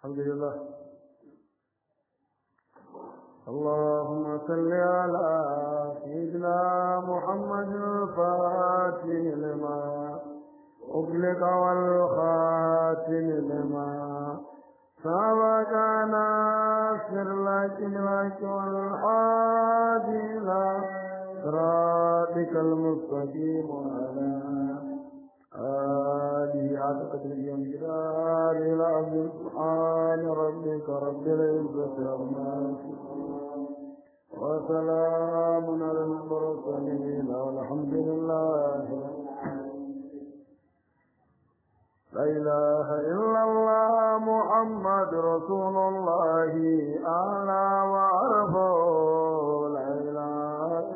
الحمد لله اللهم صل على سيدنا محمد الفاتح لما أغلق والخاتم لما سبق ناصر لك لك والحادي إلى صراطك المستقيم وعلى آله على قدر اليوم جلال العظيم سبحان ربك رب العزة عما يصفون وسلام على المرسلين والحمد لله لا إله إلا الله محمد رسول الله أعلى وأعرفه لا إله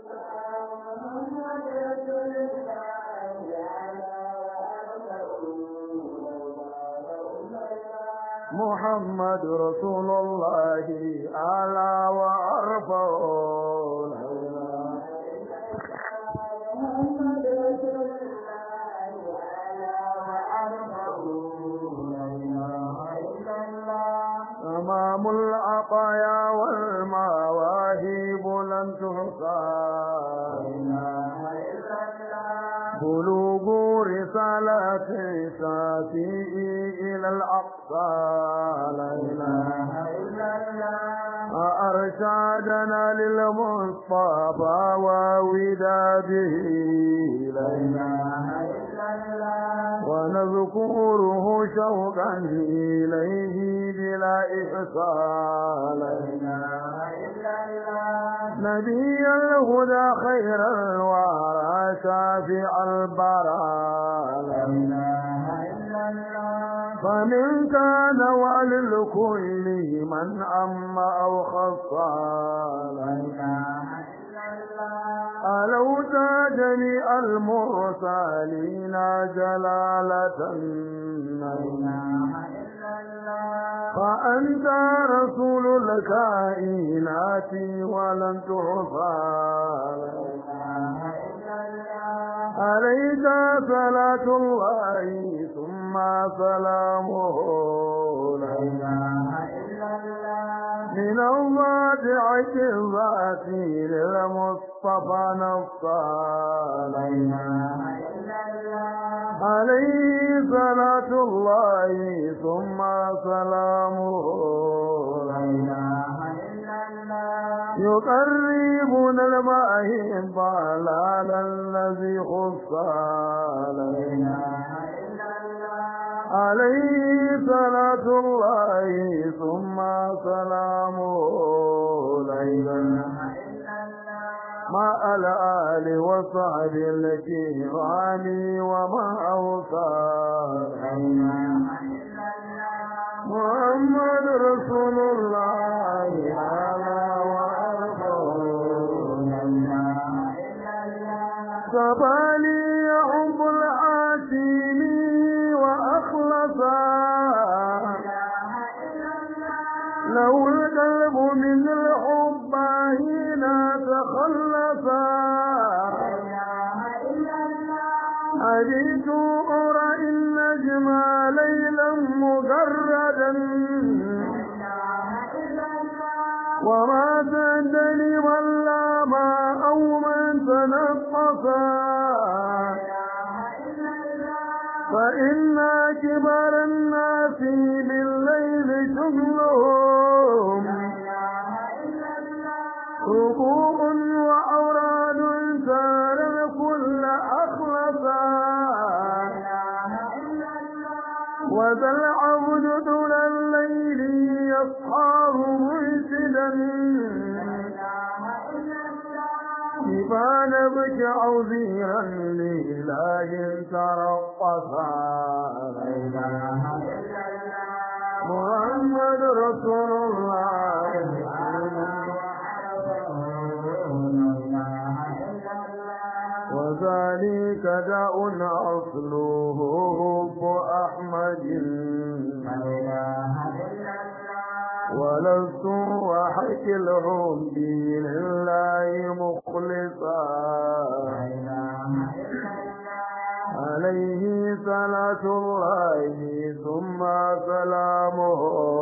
محمد رسول الله أعلى وأرفع لا إله أمام العطايا والمواهب لن تحصى بلوغ رسالة شافئ إلى الأقصى لا إله إلا الله أرشادنا للمصطفى ووداده لا إله إلا الله ونذكره شوقا إليه بلا إحصاء لا إله إلا الله نبي الهدى خير الورى شافع البراء لا إله إلا الله فمن كان وللكل من أم أو خصى لا إله ألوت جميع المرسلين جلالة لا إله فأنت رسول الكائنات ولن تعصى عليك صلاة الله ثم سلامه لا إله إلا الله من الواجعة الذات للمصطفى نصى لا إله إلا الله عليه صلاة الله ثم سلامه لا إله إلا الله يقربنا الماء ضلال الذي خصى لا إله إلا الله عليه صلاة الله ثم سلامه لا إله إلا الله مع الآل وصحب الكرام وما أوصى محمد رسول الله على سبالي حب العاشم وأخلصا لو القلب من الحب هنا تخلصا أجيت أرى النجم ليلا مجردا وما تدري من لام أو من تنقصا فإن كبر الناس بالليل شغلهم ركوع وأوراد سار الكل أخلصا وذا العبد طول الليل يصحاه مرشدا كفى نبك عظيرا لإله ترقصا لا إله إلا الله محمد رسول الله وذلك داء أصله حب أحمد ولست وحك الحب لله مخلصا عليه صلاة الله ثم سلامه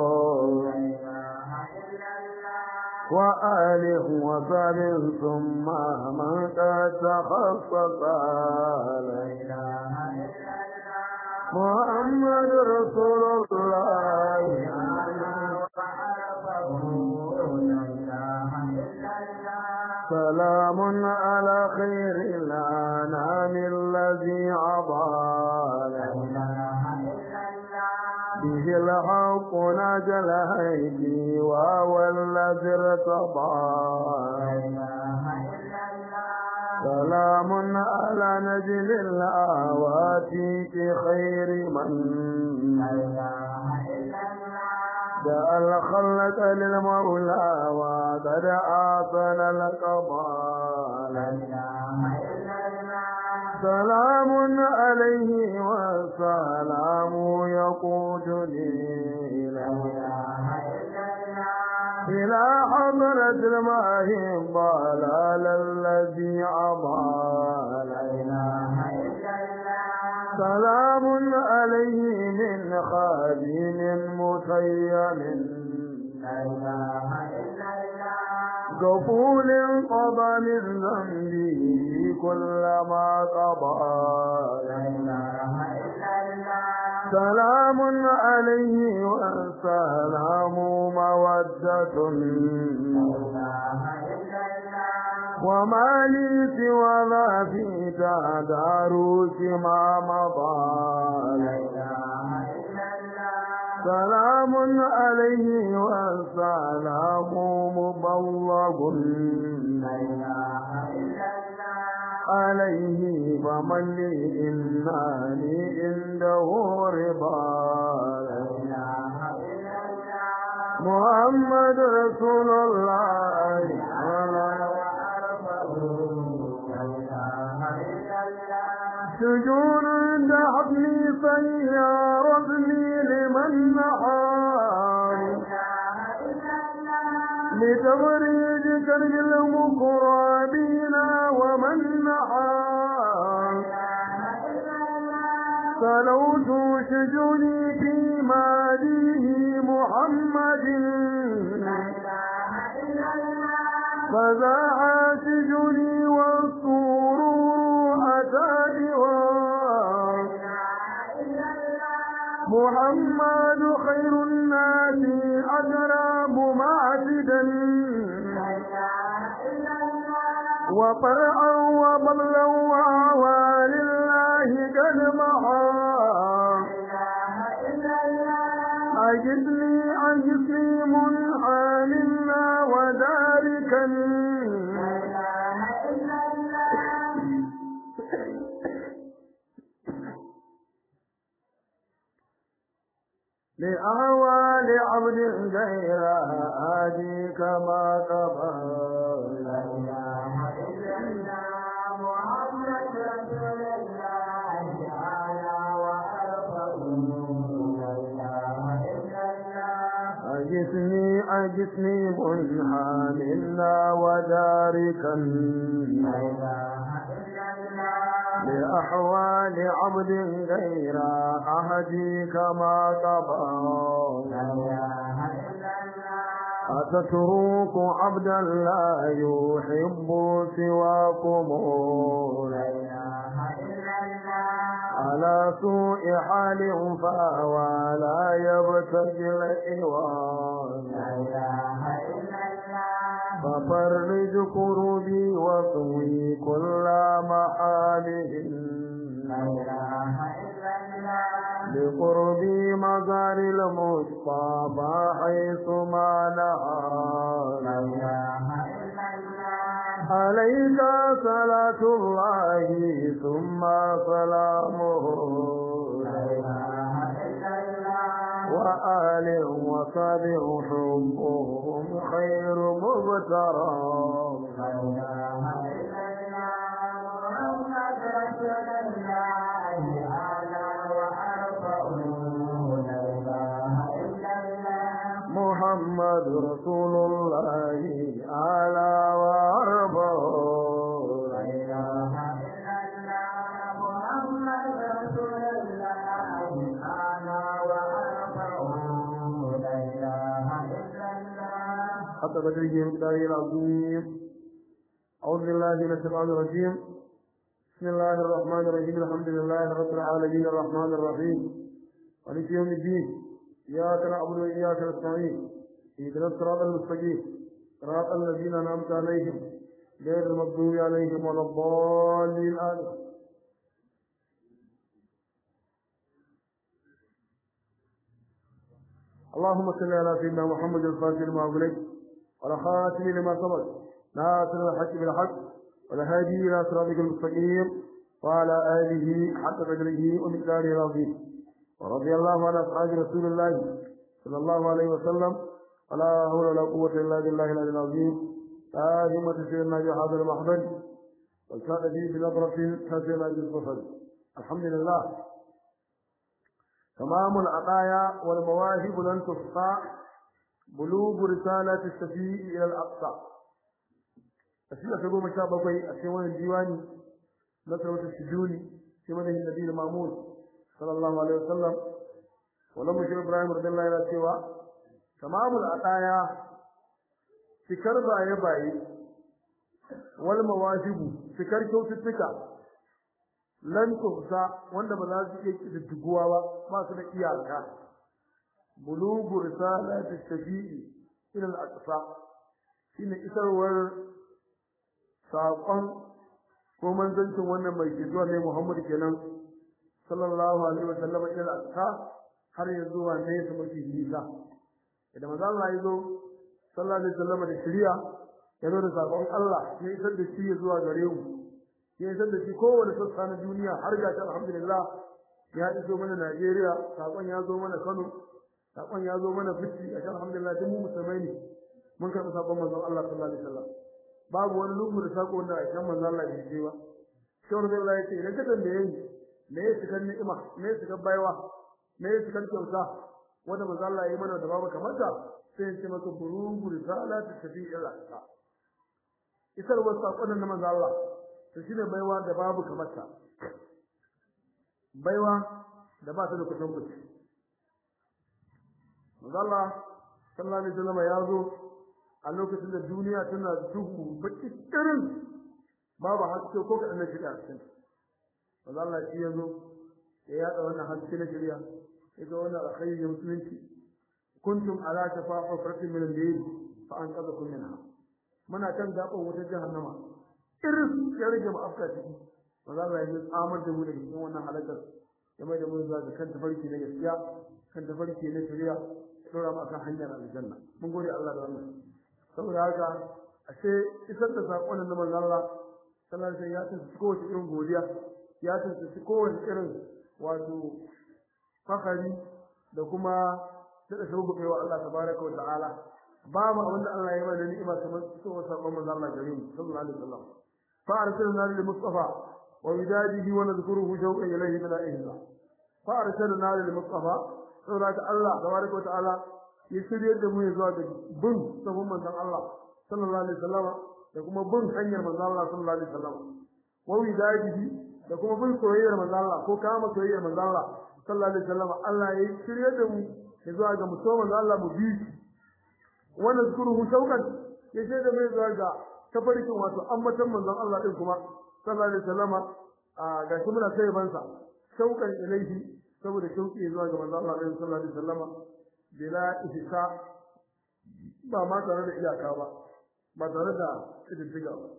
وآله وصحبه ثم من قد تخصص محمد رسول الله سلام على خير الأنام الذي عضى به الحق نجى الهيدي وهو الذي ارتضى سلام على نجل الآواتي خير من جاء الخلق للمولى وقد آصل القضاء سلام عليه والسلام يقودني إلى حضرة الماء ضلال الذي عضال سلام عليه من خادم مسيم قفول قضى من ذنبه كل ما قضى سلام عليه والسلام مودة وما لي سوى ذا في تدارس ما مضى سلام عليه والسلام مبلغ عليه فمن لي إنني عنده رضا محمد رسول الله سجون دعبني سيارة لي لمن نحار لتبريد كرب المقربين ومن نحار سلوت شجوني في ماليه محمد فزاع سجوني والسرور أتى بوار محمد خير الناس أجراب معتدا وطرعا وبلا وعوى لله قد محا أجدني أجدني منحى منا وذلك لأهوال عبد غير آدي كما قبل لا إله إلا الله محمد رسول الله تعالى أجسني أجسني منحى منا وداركا لا إله إلا الله لأحوال عبد غير أهدي كما قضى لا إله إلا الله أتترك عبدا لا يحب سواكم لا إله إلا الله على سوء حال فهو لا يبتغي الإيوان لا إله إلا الله ففرج كروبي وطوي كل محاله لا إله إلا الله لقربي مزار المصطفى حيث ما نهى لا إله إلا الله عليك صلاة الله ثم سلامه لا إله إلا الله وآل وصحبه حبهم خير مبترى لا إله إلا الله محمد رسول الله أعلى وأرفع لا إله إلا الله محمد رسول الله أعلى وأرفع لا إله إلا الله محمد قدره ومقداره العظيم أعوذ بالله من الشيطان الرجيم بسم الله الرحمن الرحيم الحمد لله رب العالمين الرحمن الرحيم مالك يوم الدين إياك نعبد وإياك نستعين اهدنا الصراط المستقيم صراط الذين أنعمت عليهم غير المغضوب عليهم ولا الضالين آمين اللهم صل على سيدنا محمد الفاتح لما أغلق والخاتم لما سبق ناصر الحق بالحق والهادي إلى صراطك المستقيم وعلى آله حق قدره ومقداره العظيم ورضي الله عن أصحاب رسول الله صلى الله عليه وسلم ولا حول ولا قوة إلا بالله العلي العظيم لا همة سيدنا بهذا المحضر والسعد فيه بنظرة حسنة بالبصر الحمد لله تمام العطايا والمواهب لن تحصى بلوغ رسالة الشفيع إلى الأقصى أشياء تقول مشابه بقي أشياء الديواني نصرة السجوني في مده النبي المامون صلى الله عليه وسلم ولما شيخ إبراهيم رضي الله عنه سوى تمام العطايا fikar baye-baye wal mawahibu fikar kyaututtuka lan tuhsa wanda ba za su iya kididdiguwa ba ba su da iyaka bulugu risalati shafi'i ila al-aqsa shine isarwar saƙon ko manzancin wannan mai fituwa ne Muhammad kenan sallallahu alaihi wa sallam ila al-aqsa har ya zuwa ne su mafi nisa idan manzo Allah ya zo sallallahu alaihi wasallam da shari'a ya zo da sakon Allah ya isar da shi zuwa gare mu ya isar da shi kowane sassa na duniya har ga alhamdulillah ya iso mana Najeriya sakon ya zo mana Kano sakon ya zo mana Bichi a alhamdulillah duk mu musulmai ne mun karɓi sakon manzon Allah sallallahu alaihi wasallam babu wani lungu da sako wanda a kan manzon Allah bai je ba shawar da Allah ya ce idan ka tambaye ni me ya shiga ni'ima me ya shiga baiwa me ya shiga kyauta wanda manzon Allah ya yi mana da babu kamar ta sai ce maka burugu risala ta tafi ila ta isar wasu sakonin na manzo Allah to shine baiwa da babu kamar ta baiwa da ba ta da kusan kuci manzo Allah sallallahu alaihi wasallam ya zo a lokacin da duniya tana duhu baki irin babu haske ko kadan na shiga cikin manzo Allah shi ya zo ya yada wannan haske na shari'a ya ga wannan alkhairi musulunci kuntum ala shafa hufratin min al-layl fa anqadhakum minha muna kan gaban wata jahannama irin ya rage mu afka ciki ba za mu yi tsamar da mu daga cikin wannan halakar ya mai da mu zuwa ga kan tafarki na gaskiya kan tafarki na shari'a dora mu akan hanyar aljanna mun gode Allah da wannan saboda haka ashe isar da sakon nan manzon Allah sallallahu alaihi wasallam ya tsinci kowace irin godiya ya tsinci kowace irin wato fakari da kuma da da shugo wa Allah tabaraka wa ta'ala ba mu abinda Allah ya bada ni'ima kamar so sabon manzo Allah gare mu sallallahu alaihi wasallam fa arsalna lil mustafa wa widadihi wa nadhkuruhu shawqan ilayhi bila ihla fa arsalna lil mustafa saboda Allah tabaraka wa ta'ala ya shirye da mu zuwa ga bin sabon manzo Allah sallallahu alaihi wasallam da kuma bin hanyar manzo Allah sallallahu alaihi wasallam wa widadihi da kuma bin soyayyar manzo Allah ko kama soyayyar manzo Allah sallallahu alaihi wasallam Allah ya shirye da mu zuwa ga musamman Allah mu bi wanda zkuruhu shaukan ya ce da mai zuwa ga tafarkin wato ammatan manzon Allah din kuma sallallahu alaihi wasallama a ga shi muna sai bansa shaukan ilaihi saboda shauki zuwa ga manzon Allah sallallahu alaihi wasallama bila ihsa ba ma tare da iyaka ba ba tare da kididdiga ba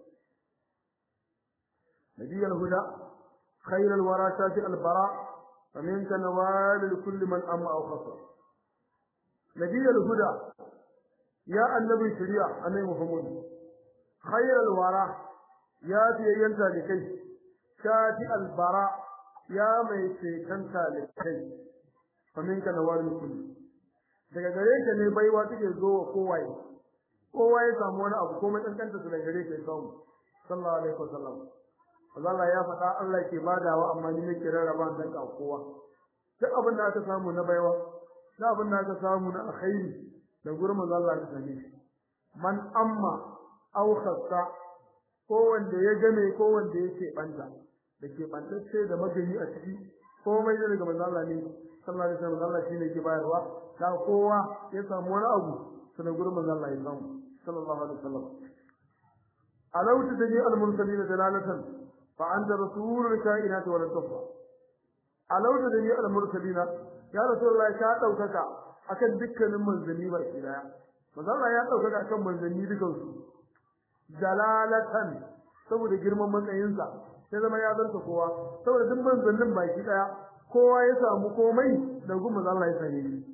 nabiyul huda khairul wara shafi al-bara فمنك نوال لكل من أما أو خسر نبي الهدى يا النبي شريعة النبي محمد خير الورى يا في ينسى لكي شاتي البراء يا ميتي كنسى لكي فمنك نوال لكل daga gare ka ne baiwa take zo wa kowaye kowa ya samu wani abu komai kankanta su daga gare ka ya samu sallallahu alaihi wasallam Allah ya faɗa Allah ke badawa amma ni nake rarraba dan ka kowa duk abin da aka samu na baiwa duk abin da aka samu na alkhairi da gurin manzo Allah ka sani man amma aw khassa ko wanda ya game ko wanda yake banta da ke bantacce da magani a ciki komai daga manzo Allah ne sallallahu alaihi wasallam Allah shine ke bayarwa da kowa ya samu wani abu sanan gurin manzo Allah ya samu sallallahu alaihi wasallam alawta dani al-mursalin dalalatan fa anta rasulul kainati wa la tufa alawta dani al-mursalin ya rasulullahi ka daukaka akan dukkanin manzanni ba ki daya manzo Allah ya daukaka akan manzanni dukan su dalalatan saboda girman matsayinsa sai zama ya zanta kowa saboda duk manzannin baki daya kowa ya samu komai da gumma Allah ya sani shi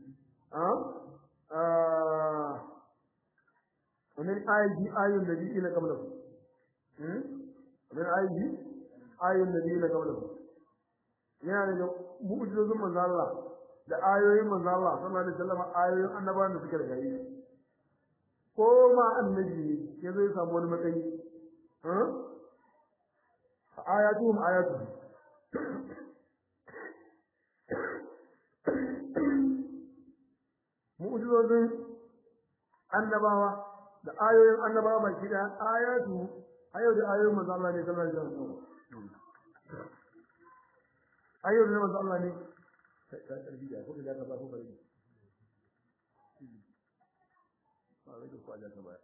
ومن آيه آي النبيين قبله ومن آيه آي النبيين قبله yana da mu'jizozin manzo Allah da ayoyin manzo Allah sallallahu alaihi wasallam ayoyin annabawan da suke da gari ko ma annabi ya zai samu wani matsayi eh ayatuhum ayatuhum mu'jizozin annabawa da ayoyin annabawa baki da ayatu ayo da ayoyin manzo Allah ne sallallahu alaihi wasallam ayo da manzo Allah ne ka tarbi da ko da ka ba ko bari ba wai ko da ka ba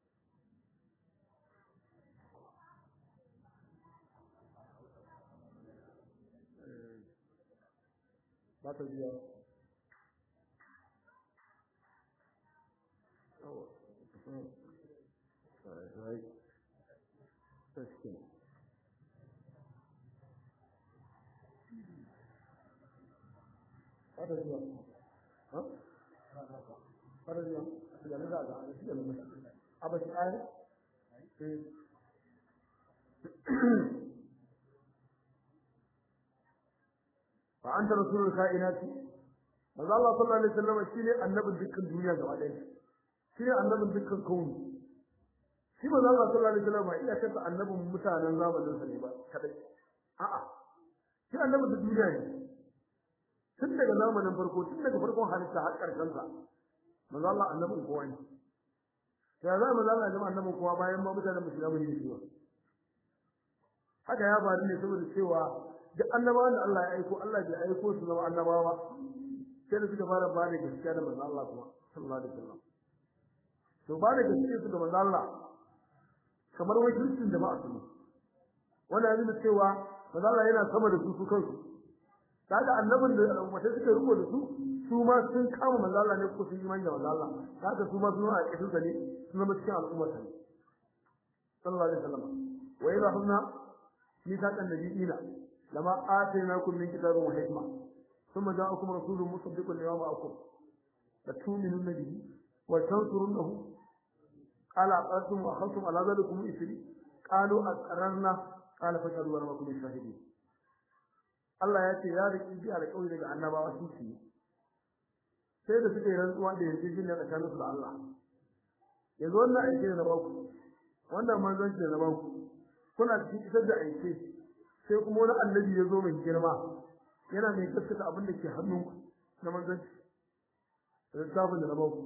ba ta biya Oh, right. That's good. Hada zuwa. Ha? Hada zuwa. Ya ne da ga shi da mun. Aba shi ai. Eh. Fa anta rasulul kainati. Manzo Allah sallallahu alaihi wasallam shine annabin dukkan duniya gaba ɗaya. Shine annabin dukkan kauni. shi ba za sallallahu alaihi wasallam ba iya kanta annabin mutanen zamanin sa ne ba kadai a'a shi annabin da duniya ne tun daga zamanin farko tun daga farkon halitta har karshen sa manzo Allah annabin kowa ne ya za manzo Allah ya zama annabin kowa bayan ma mutanen ba su gama yin shi haka ya faru ne saboda cewa duk annabawan da Allah ya aiko Allah bai aiko su zama annabawa sai da suka fara ba da gaskiya da manzo Allah kuma sallallahu alaihi wasallam to ba da gaskiya su da manzo Allah kamar wakilcin jama'a su wannan yana cewa manzo Allah yana sama da su su kansu kaga annabin da wata suka riko da su su ma sun kama manzo Allah ne ko sun yi manja manzo Allah kaga su ma sun a cikin sa ne sun zama cikin al'ummar sa ne sallallahu alaihi wasallam wa idha hunna mithaqan nabiyina lama atainakum min kitabin wa hikma thumma ja'akum rasulun musaddiqun lima ma'akum la tu'minunna bihi wa tansurunnahu قال أقررتم وأخذتم على ذلكم إثري قالوا أقررنا قال فاشهدوا وأنا معكم الشاهدين Allah ya ce ya riƙi bi alƙawari daga annabawa su ci sai da suka yi rantsuwa da yanzu jin da tsakaninsu da Allah yanzu wannan aike da na baku wannan manzon da na baku kuna cikin isar da aike sai kuma wani annabi ya zo mai girma yana mai gaskata abin da ke hannunku na manzanci da littafin da na baku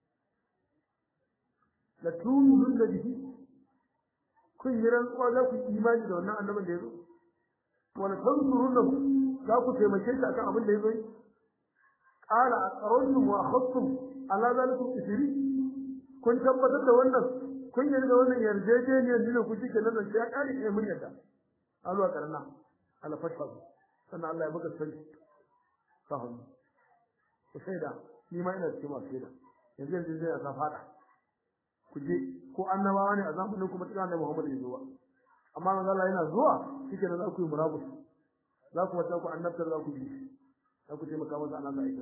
la tu'minun da bihi kun yi rantsuwa za ku imani da wannan annabin da ya zo wala tansurun za ku taimake shi akan abin da ya zo qala aqrantum wa akhadtum ala zalikum isri kun tabbatar da wannan kun yi da wannan yarjejeniyar da ku cike nan sai ya kare ne mun yadda alwa karna ala fatwa sannan Allah ya baka sani fahim ku shaida ni ma ina cikin masu shaida yanzu yanzu zai ya fada ku je ko annabawa ne a zamanin kuma cikin annabi Muhammad ya zuwa amma manzo Allah yana zuwa shike nan za ku yi murabus za ku wata ku annabtar za ku bi za ku taimaka masa Allah aika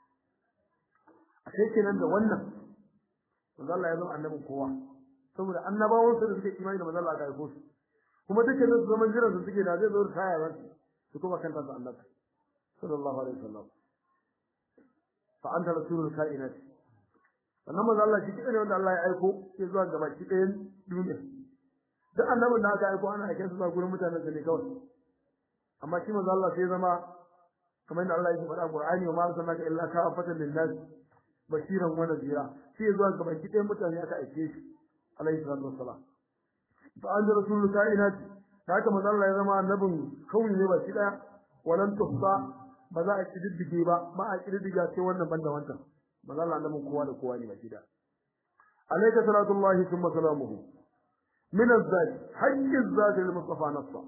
a sai kenan da wannan manzo Allah ya zama annabin kowa saboda annabawan su da suke imani da manzo Allah ga ko su kuma duke nan su zaman jiran su suke da zai zo kaya ba su kuma kanta su annabi sallallahu alaihi wasallam fa anta rasulul kainati sannan manzo Allah shi ne wanda Allah ya aiko ya zuwa ga baki ɗayan duniya duk annabin da aka aiko ana aike su zuwa gurin mutanen da ne kawai amma shi manzo Allah sai zama kamar yadda Allah ya faɗa Qur'ani wa ma arsalnaka illa kafatan lin-nas bashiran wa nadhira shi ya zuwa ga baki ɗayan mutane aka aike shi alaihi salatu wassalam fa an rasulul kainati haka manzo Allah ya zama annabin kawai ne baki ɗaya walan tuhsa ba za a kididdige ba ba a kididdiga sai wannan banda wancan manzo Allah annabin kowa da kowa ne baki da alayka salatullahi thumma salamuhu min az-zat hajj az-zat al-mustafa nafsa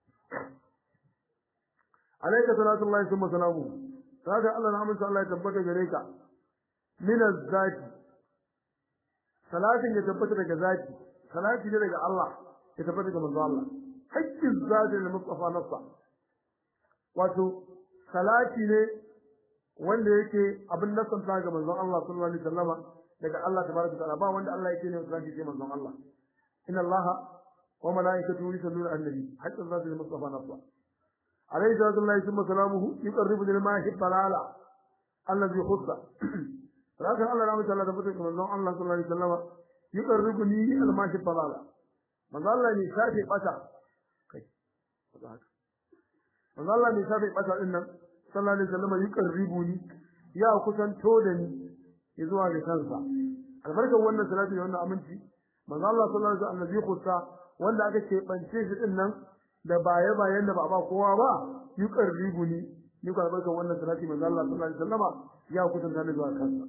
alayka salatullahi thumma salamuhu kaga Allah na amince Allah ya tabbata gare ka min az-zat salatin ya tabbata daga zati salati ne daga Allah ya tabbata ga manzo Allah hajj az-zat al-mustafa nafsa wato salati ne wanda yake abin nasanta ga manzon Allah sallallahu alaihi wasallama daga Allah tabaraka ta'ala ba wanda Allah yake ne salati sai manzon Allah inna Allah wa malaikatahu yusalluna ala nabi hatta zati mustafa nafsa alayhi salatu Allah thumma salamuhu yuqarribu lil mahi balala alladhi khussa raka Allah ramu ta'ala da fitin manzon Allah sallallahu alaihi wasallama yuqarribu ni al mahi balala manzon Allah ne shafe bata kai haka manzo Allah ne sabai bata din nan sallallahu alaihi wasallam yuqarribuni ya kusanto da ni zuwa ga kansa albarkar wannan salati da wannan aminci manzo Allah sallallahu alaihi wasallam zai kusa wanda aka ce bance shi din nan da baye bayan da ba ba kowa ba yuqarribuni ni ko albarkar wannan salati manzo Allah sallallahu alaihi wasallam ya kusanta ni zuwa kansa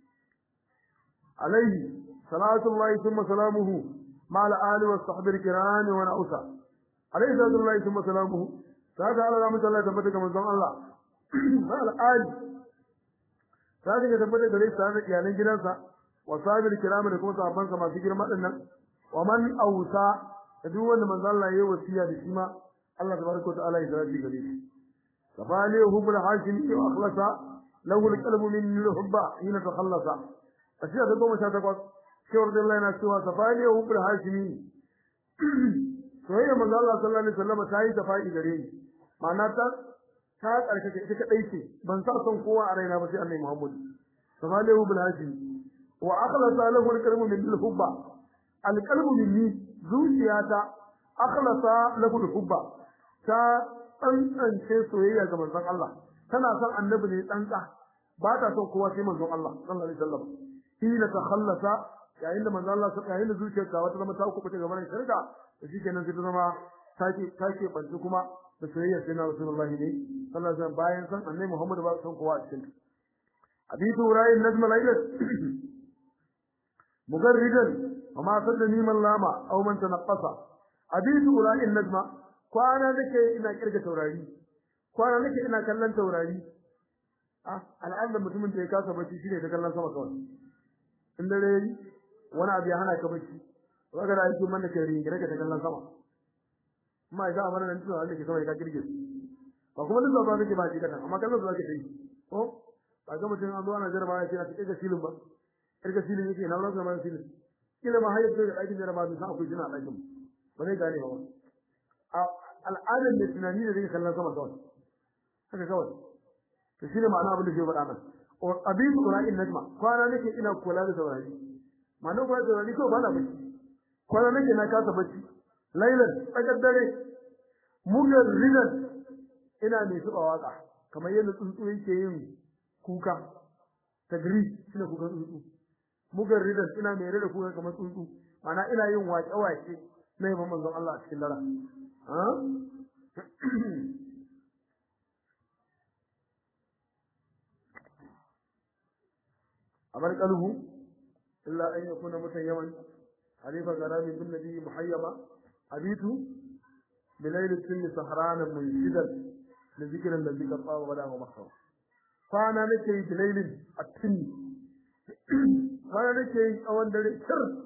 alaihi salatu Allah thumma salamuhu مع الآل والصحب الكرام ونعوسا عليه الصلاة الله ثم سلامه kaga Allah ya mutalla tabbata ga manzon Allah ba al'ali kaga ya tabbata gare shi da iyalan gidansa wa sahabil kiram da kuma sahabban sa masu girma din nan wa man ausa da duk wanda manzon Allah yayi wasiya da shi ma Allah tabaraka wa ta'ala ya zarafi gare shi kafali hubul hashim wa akhlasa lahu alqalbu min hubba hina takhallasa ashiya da goma sha takwas shawar da Allah yana cewa kafali hubul hashimi soyayya manzo Allah sallallahu alaihi wasallam ta yi tafa'i gare ni ma'ana ta ta karkake ita kadai ce ban sa son kowa a raina ba sai Annabi Muhammad sallallahu bil hajji wa akhlasa lahu al-qalbu min al-hubba al-qalbu minni zuciyata akhlasa lahu al-hubba ta tsantsance soyayya ga manzon Allah tana son annabi ne tsantsa ba ta son kowa sai manzon Allah sallallahu alaihi wasallam hina takhallasa yayin da manzon Allah yayin da zuciyarka wata zama ta kuɓuta gaban shirka da shi kenan sai ta zama take take banci kuma da soyayya sai na Rasulullahi ne sallallahu alaihi wasallam bayan san annabi Muhammad ba san kowa a cikin hadithu ra'ayin najm al-layl mugarridan wa ma saddani man lama aw man tanaqqasa hadithu ra'ayin najma kwana nake ina kirga taurari kwana nake ina kallon taurari ah al'adar mutumin da ya kasa bacci shine ta kallon sama kawai in dare wani abu ya hana ka bacci kaga da yake man da kai ringira ka ta kallon sama amma idan amana nan tunawa da ke sama ka kirge ba kuma duk ba kake ba shi kadan amma kallon da kake yi ko ba ga mutum an zo ana jarba ya ce na tsike filin ba kirga filin yake na rasa man filin kila ma hayar da aikin jarba da sa akwai jina aikin ba zai gane ba al'adar da tunani da zai kallon sama kawai haka kawai to shine ma'ana abin da ke faɗa nan abin qura'in najma kwana nake ina kula da saurari ma'ana kula da saurari ko ba na bacci kwana nake na kasa bacci lailan tsakar dare mugar rinan ina mai tuba waka kamar yadda tsuntsu yake yin kuka tagri shine kukan tsuntsu mugar rinan ina mai rera kuka kamar tsuntsu ma'ana ina yin waƙe-waƙe na yaban manzon Allah a cikin dara أمر قلبه إلا أن يكون متيما حليف غرامي بالنبي محيما أبيت بليل السن سهرانا منشدا لذكر الذي قد طاب ولا ومحصر فأنا نكي بليل السن فأنا نكي أوان دري شر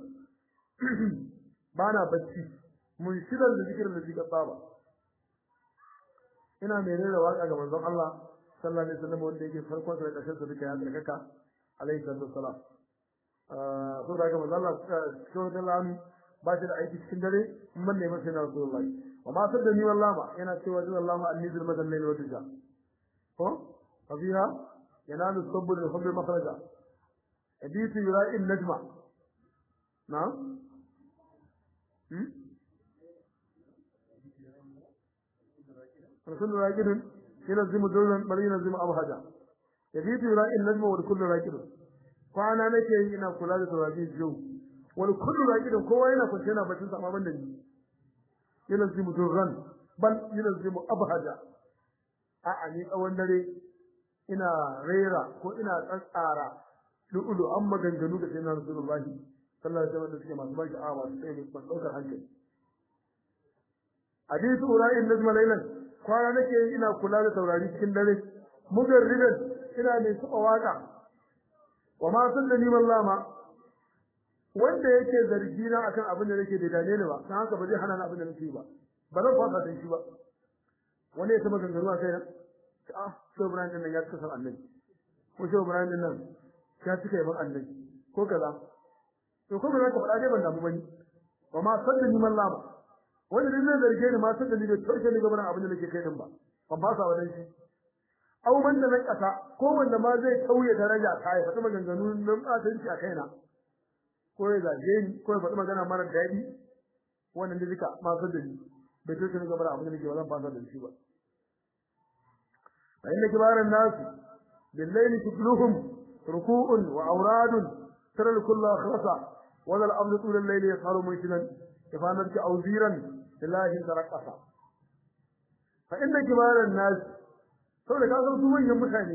بانا بچي منشدا لذكر الذي قد طاب ina mai rera waka ga manzon Allah sallallahu alaihi wasallam wanda yake farkon sa da ƙarshen sa duka ya tsarkaka alaihi salatu wassalam so da ga manzo Allah so da lam ba shi da aiki cikin dare mun ne masa na Rasulullahi wa ma sadda ni wallahi yana cewa zai wallahi annizul madallil wa tuja ko fabiha yanalu sabr al hubbi makhraja hadith yura'i najma na hmm rasul raqidun ينزم دولا بل ينزم أبهجا يبيت يراء النجم والكل راكد kwana nake yi ina kula da tawabi jiyo wani kullu raqidin kowa yana kwance yana bacin sa amma ban da ni yana zimu durran bal yana zimu abhaja a a ni tsawon dare ina rera ko ina tsatsara lu'ulu an maganganu da sayyidina rasulullahi sallallahu alaihi wasallam suke masu baki awa masu tsaye masu ɗaukar hankali hadithu ura'in najma laylan kwana nake yi ina kula da taurari cikin dare mugarridan ina mai taɓa waka wa ma sallani wallama wanda yake zargi na akan abin da nake da dane ne ba dan haka ba zai hana ni abin da nake ba ba zan fasa da shi ba wani ya taba gangaruwa kai na ah so Ibrahim din nan ya tsaka annabi ko so Ibrahim din nan ya tsaka yaban annabi ko kaza to kuma zaka faɗa dai ban damu bane wa ma sallani wallama wanda dai zai zarge ni ma sallani da toshe ni gaban abin da nake kai din ba ban fasa wa dan shi au wanda na kasa ko wanda ma zai kauye daraja ta ya faɗi maganganu nan tsatanci a kaina ko ya zage ni ko ya faɗi magana mara daɗi wannan da duka ma san da ni bai to kin gaba abin da nake wannan fasa da shi ba fa inna kibaran nas billayli tukluhum ruku'un wa awradun tara kullu akhlasa wa al amru tul al-layli yasharu munshidan kafanar ki awziran lillahi tarakasa fa inna kibaran nas saboda ka san su manyan mutane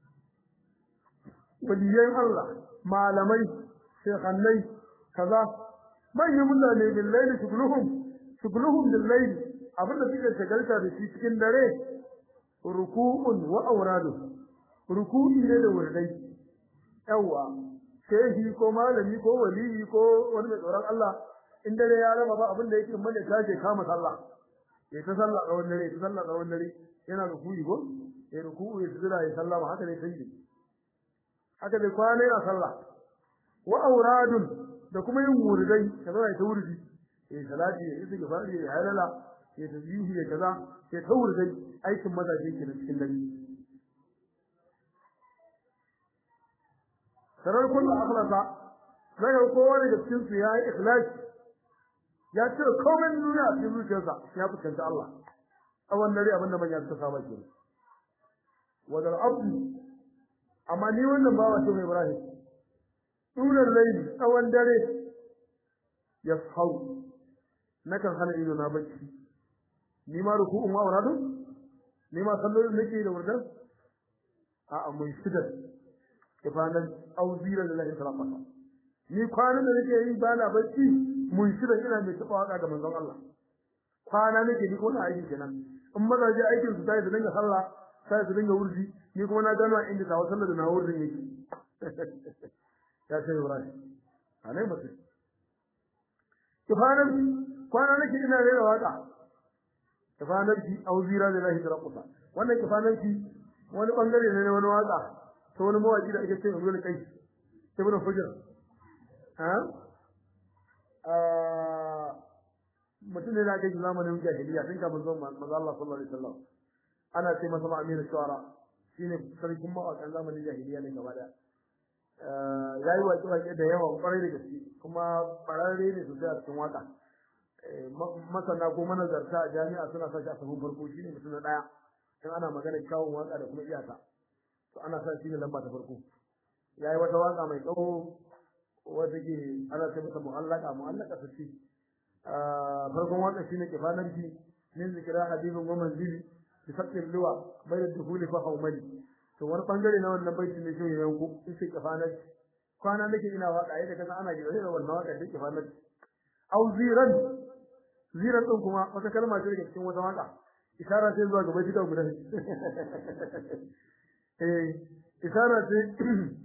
waliyan Allah malamai shekannai kaza manyan mutane billahi shugluhum shugluhum billahi abinda suke shagalta da shi cikin dare ruku'un wa awradu ruku'i ne da wurdai yawa shehi ko malami ko waliyi ko wani mai tsoron Allah in dare ya raba ba abinda yake mana tace kama sallah ya ta sallah tsawon dare ta sallah tsawon dare yana ruku'i ko ya ruku'u ya tsira ya sallama haka ne sai haka dai kwana yana sallah wa auradun da kuma yin wurdai kaza ya ta wurdi eh salati ya isa gafari ya halala ya tazihi ya kaza ya ta wurdai aikin mazaje ke da cikin dare sarar kullu akhlasa daga kowa daga cikin su yayi ikhlas ya ce komai duniya a cikin zuciyarsa ya fuskanta Allah a wannan dare abinda manya suka saba kenan wadal abdu amma ni wannan bawa ce mai Ibrahim tunan laili tsawon dare ya hau nakan hana ido na bacci ni ma ruku'un wa wuradun ni ma sallolin nake da wurdan a amma shidar kifanan auzira da lahi salama ni kwanan da nake yi bana bacci mun shidar ina mai taba waka ga manzon Allah kwana nake ni ko na aiki kenan in mazaje aikin su tayi da dinga sallah sai su dinga wurdi ni kuma na gano inda tawo sallar da na wurdin yake ya ce Ibrahim alai mutum kifanar kwana nake ina rera waka kifanar ki auzira da lahi tarakusa wannan kifanar ki wani bangare ne na wani waka to wani mawaki da ake cewa Ibn Kai Ibn Hujr ha ah mutum ne da ake zamanin jahiliya tun kafin zuwan manzo Allah sallallahu alaihi wasallam ana ce masa Amir Shuara shine sarkin mawakan zamanin jahiliya ne gaba daya ya yi waƙe-waƙe da yawa ƙwarai da gaske kuma ƙwararre ne sosai a cikin waƙa masana ko manazarta a jami'a suna sa shi a sahun farko shine mutum na ɗaya in ana magana kyawun waƙa da kuma iyaka to ana sa shi ne lamba ta farko ya yi wata waƙa mai tsawo wata ke ana ce masa mu'allaka mu'allaka ta ce farkon waƙa shine kifanarki min zikira habibin wa manzili bi faqqil liwa bayna dukhuli fa hawmali to wani bangare na wannan baiti ne shi ne ku in sai kafanar kwana nake ina waka yadda kasan ana ji da wannan waka da kafanar au ziran ziran din kuma wata kalma ce daga cikin wata waka isara ce zuwa ga baiti guda eh isara ce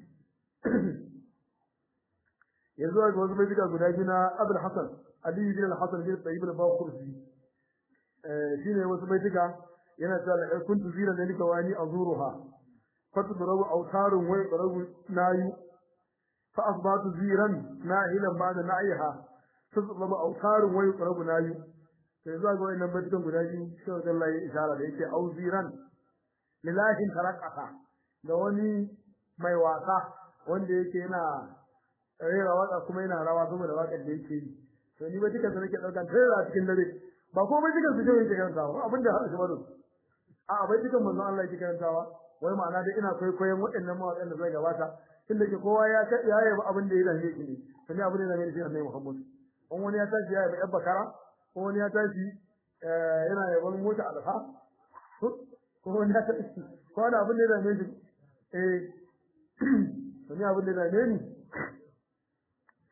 ya zuwa ga wasu baiti guda biyu na Abdul Hasan Ali bin Al-Hasan bin Tayyib al-Baqursi eh shine wasu baitika yana cewa kuntu ziran da nika wani azuruha فتضرب أوتار ويضرب ناي فأصبحت زيرا ناهلا بعد نعيها تضرب أوتار ويضرب ناي فإذا قلنا إن بدكم قداجي شو قال الله إشارة ليك أو زيرا لله تركها لوني mai wasa wanda yake yana rera waka kuma yana rawa saboda wakar da yake yi to ni ba duka nake daukan rera cikin dare ba ko ba duka su je yake karantawa abinda har shi bado a bai dukan manzon Allah yake karantawa wai ma'ana dai ina kwaikwayon waɗannan mawaƙan da zai gabata tunda ke kowa ya ta ya yaba abin da ya zame shi ne to ni abin da zame shi ne Muhammad in wani ya tashi ya yaba yabba kara ko wani ya tashi yana yaban mota alfa ko wani ya tashi ko wani abin da ya zame shi eh to ni abin da ya zame ni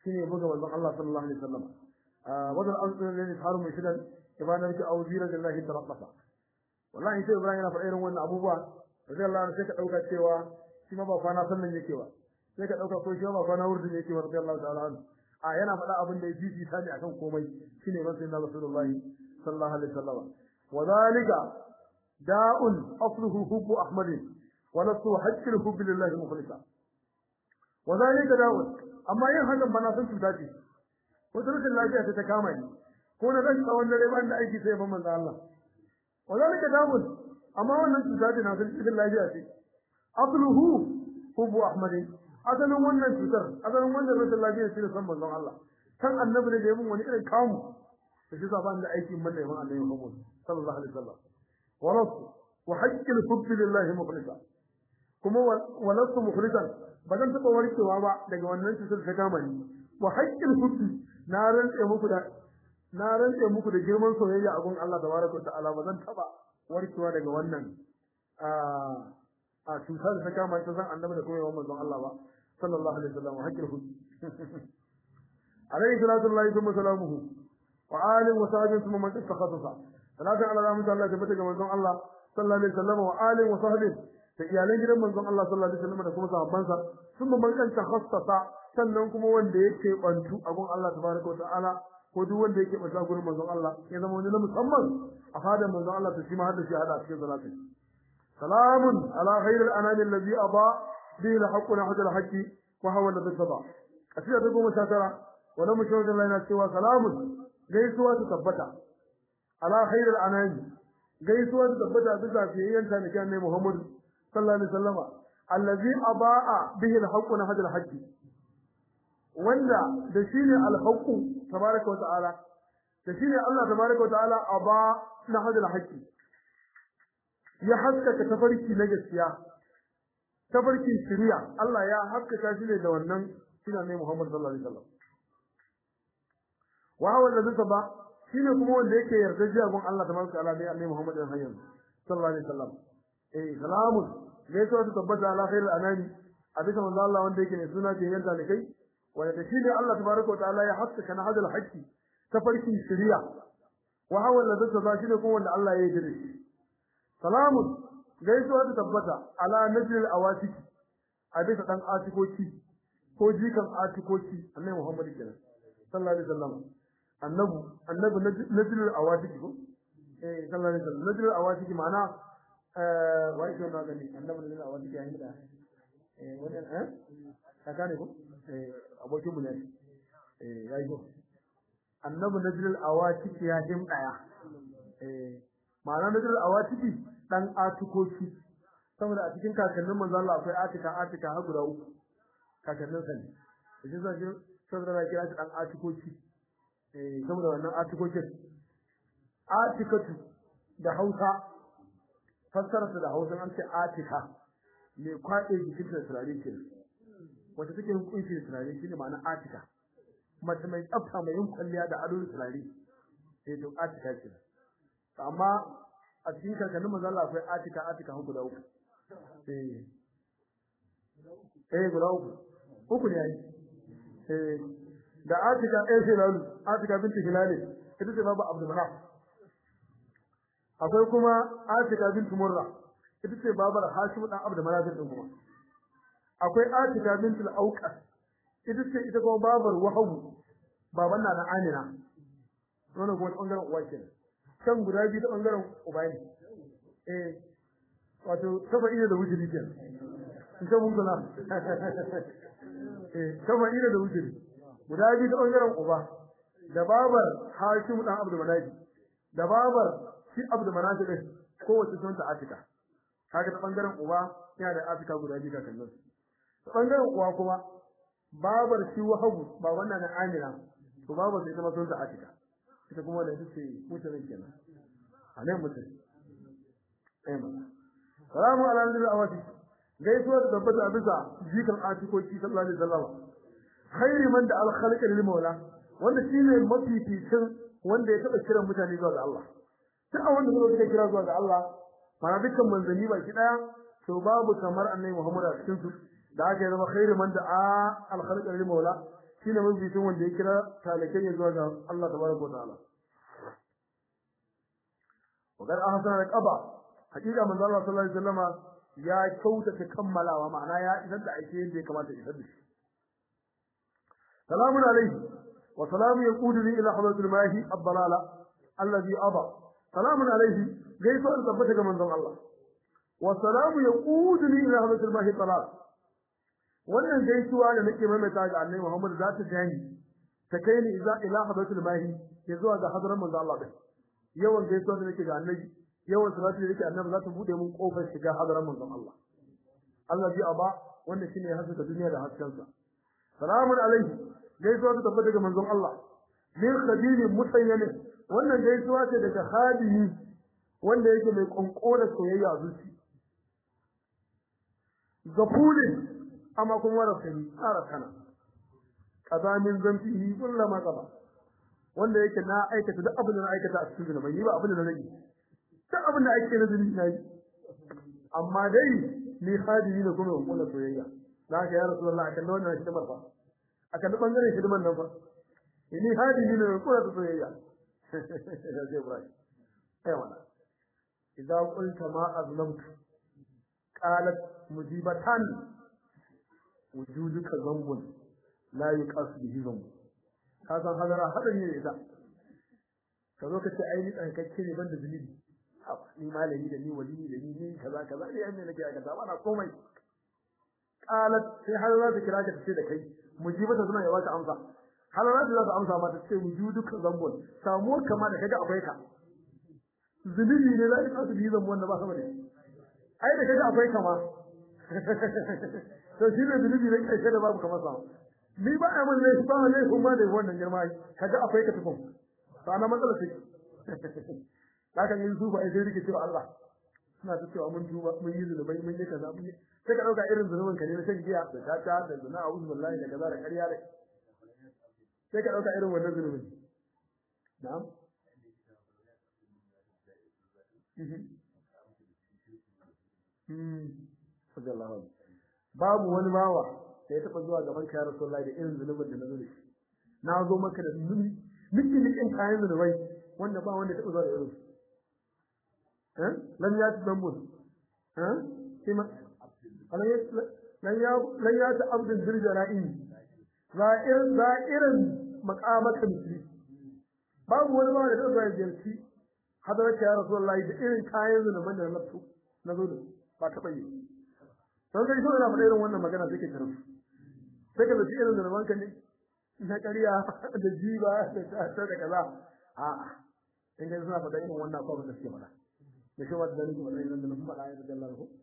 shine buga manzon Allah sallallahu alaihi wasallam wadal azdur alladhi haru mushidan ibana biki awzira lillahi taraqqasa wallahi sai Ibrahim yana faɗa irin wannan abubuwa radiyallahu anhu sai ka dauka cewa shi ma ba kwana sallan yake ba sai ka dauka ko shi ma ba kwana wurdin yake ba radiyallahu ta'ala anhu a yana faɗa abin da ya fifi sani akan komai shine man sayyidina rasulullahi sallallahu alaihi wasallam wadhalika da'un asluhu hubbu ahmadin wa nasu hajjil hubbi lillahi mukhlisa wadhalika da'un amma yin hakan bana san cuta ce wata rashin lafiya ta kama ni ko na rashin tsawon dare ban da aiki sai ban manzo Allah wadhalika da'un amma wannan cuta ce na san cikin lafiya ce asluhu hubbu ahmadin asalin wannan cutar asalin wannan rashin lafiya shi ne san manzon Allah kan annabi ne da yayin wani irin kamu da shi zaban da aikin manne yayin annabi Muhammad sallallahu alaihi wasallam wa rasu wa haqqil hubbi lillahi mukhlisa kuma wa lasu mukhlisan ba zan taba warkewa ba daga wannan cutar ta kama ni wa haqqil hubbi na rantse muku da na rantse muku da girman soyayya a gun Allah tabaraka ta'ala ba zan taba warkewa daga wannan a a cutar ta kama ta san annabi da kuma yawan manzon Allah ba sallallahu alaihi wasallam hakil hu alayhi salatu lillahi thumma salamuhu wa alihi wa sahbihi thumma man takhasasa salatu ala rahmatu Allah ta bata ga manzon Allah sallallahu alaihi wasallam wa alihi wa sahbihi da iyalan gidan manzon Allah sallallahu alaihi wasallam da kuma sahabbansa thumma man kan takhassasa sannan kuma wanda yake bantu a gun Allah tabaraka wa ta'ala ko duk wanda yake bata gurin manzon Allah ya zama wani na musamman a fadar manzon Allah to shi ma hada shi hada cikin salatu سلام على خير الأنام الذي أضاء به الحق نحو الحق وهو الذي اتبع أسئلة تقوم شاترة ولم يشهد لنا سوى سلام جيسوا تثبتا على خير الأنام جيسوا تثبتا بسا في أيان كان محمد صلى الله عليه وسلم الذي أضاء به الحق نحو الحق wanda da shine alhaqu tabaraka wa ta'ala da shine Allah tabaraka wa ta'ala aba na hadal haqqi ya haskaka tafarki na gaskiya tafarkin shari'a Allah ya haskaka shi ne da wannan shine ne Muhammad sallallahu alaihi wasallam wa huwa alladhi saba shine kuma wanda yake yarda jiya gun Allah tabaraka ta'ala ne annabi Muhammad sallallahu alaihi wasallam eh salamun ne to ta tabbata ala khairil anami a bisa manzo Allah wanda yake ne suna ce yanda ne kai wanda da shi ne Allah tabaraka ta'ala ya haskaka na hadal haqqi tafarkin shari'a wa huwa alladhi saba shine kuma wanda Allah ya yi da shi salamun gaisuwa ta tabbata ala najil awatiki a bisa dan atikoki ko jikan atikoki annabi Muhammad kenan sallallahu alaihi wasallam annabi annabi najil awatiki ko eh sallallahu alaihi wasallam najil awatiki ma'ana eh wai ko na gani annabi najil awatiki yayin da eh wannan eh kaka ne ko eh abokin mu ne eh yayi ko annabi najil awatiki ya him daya eh ma'ana najil awatiki dan atukoki saboda a cikin kakannin manzo Allah akwai atika atika har guda uku kakannin sa ne shi zai ji saboda na kira shi dan atukoki eh saboda wannan atukokin atikatu da Hausa fassara da Hausa an ce atika me kwaɗe jikin da turare ke wata take hukunci da turare shine ma'ana atika mace mai tsafta mai yin kwalliya da ado da turare eh to atika ce amma a cikin kakannin manzo Allah akwai atika atika hu guda uku eh eh guda uku uku ne yayi eh da atika eh hilalu atika binti hilali ita ce babu abdul manaf akwai kuma atika binti murra ita ce babar hashim dan abdul manaf din kuma akwai atika binti al-auqas ita ce ita kuma babar wahabu baban na na amina wannan kuma bangaren uwa kenan kan guda biyu ta bangaren uba ne eh wato kafa ina da wujiri ke in ka mun kula eh kafa ina da wujiri guda biyu ta bangaren uba da babar Hashim dan Abdul Manafi da babar shi Abdul Manafi din kowace sunta Atika kaga ta bangaren uba yana da Atika guda biyu kakannin ta bangaren uwa kuma babar shi Wahabu ba wannan na Amina to babar sai ta sunta Atika ita kuma da ita ce mutanen kenan a nan mutum ɗaya ma salamu ala nabi awati gaisuwa da tabbata a bisa jikan atikoki sallallahu alaihi wasallam khairi man da al-khalqa lil maula wanda shine mafificin wanda ya taba kiran mutane zuwa ga Allah duk a wanda suka kira zuwa ga Allah fara dukkan manzanni baki daya to babu kamar annabi Muhammad a cikin su da aka zama khairi man da al-khalqa lil maula shine mafificin wanda ya kira talakai ya zuwa ga Allah tabaraka wa ta'ala wa qad ahsana al-qaba hakika manzo Allah sallallahu alaihi wasallama ya kyautata kammalawa ma'ana ya isar da aike yadda ya kamata ya isar da shi salamun alaihi wa salamu yaquduni ila hadratil mahi ad-dalala alladhi aba salamun alaihi gaisuwar tabbata ga manzon Allah wa salamu yaquduni ila hadratil mahi ad-dalala wannan gaisuwa da nake maimaita ga Annabi Muhammad za ta jani ta kai ni ila ila hadratil mahi ya zuwa ga hadrar manzon Allah din yawan gaisuwa da nake ga Annabi yawan salatu da yake annabi za ta bude mun kofar shiga hadaran manzon Allah Allah bi aba wanda shine ya haska duniya da haskensa salamun alaihi gaisuwa ta tabbata daga manzon Allah min khadilin musayyamin wannan gaisuwa ce daga khadimi wanda yake mai konkora soyayya a zuci gafulin amma kuma rafani tsara kana kazamin zamfihi kullama qaba wanda yake na aikata duk abin da na aikata a cikin zunubai ba abin da na rage duk abin da ake na zunubi na yi amma dai ni hadiri ne kuma wannan soyayya da haka ya rasulullah akan wannan hidimar fa akan bangaren hidimar nan fa ni hadiri ne kuma soyayya sai Ibrahim ai wannan idan qulta ma azlamtu qalat mujibatan wujuduka zambun la yuqas bihi zambu ka san hadara hadari ne ita ka zo ka ce ai ni tsankakke ne banda zunubi ni malami da ni wali da ni ni kaza kaza ni anne nake aka ba na komai qalat sai har za ta kira ka ce da kai mujibata suna yawa ka amsa har za ta amsa ma ta ce wujuduka zambun samuwar kama da kaga akwai ka zunubi ne za ka kasu biyu zambun wanda ba sama da ai da kaga akwai kama to shi ne zunubi ne kai da babu kamar sa ni ba a mun laifi ba laifi ma da wannan girma kaga akwai ka tukun to ana matsala ce haka yin su ba ai sai rike cewa Allah suna ta cewa mun tuba mun yi zunubai mun yi kaza mun yi sai ka dauka irin zunubin ka ne na shan giya da tata da zina a uzu billahi da kaza da ƙarya da sai ka dauka irin wannan zunubin na'am babu wani bawa da ya taɓa zuwa gaban ka ya Rasulullahi da irin zunubin da na zo da shi na zo maka da zunubi miki nikin kayan zunubai wanda ba wanda ya taɓa zuwa da irin eh lam ya ta dambun eh kima lan ya lan ya ta abdul dirjara'i za'ir za'irin maqamaka misli babu wani bawa da taɓa zuwa ya ziyarci hadarar ya Rasulullahi da irin kayan zunuban da na nafsu na zo da ba taɓa yi don kai so ina faɗa irin wannan magana sai ka karfi sai ka zaci irin zunuban ka ne na ƙarya da jiba da ta da kaza a in kai suna faɗa irin wannan akwai da suke faɗa da shi wata dalilin faɗa irin da nufin faɗa ya da Allah ko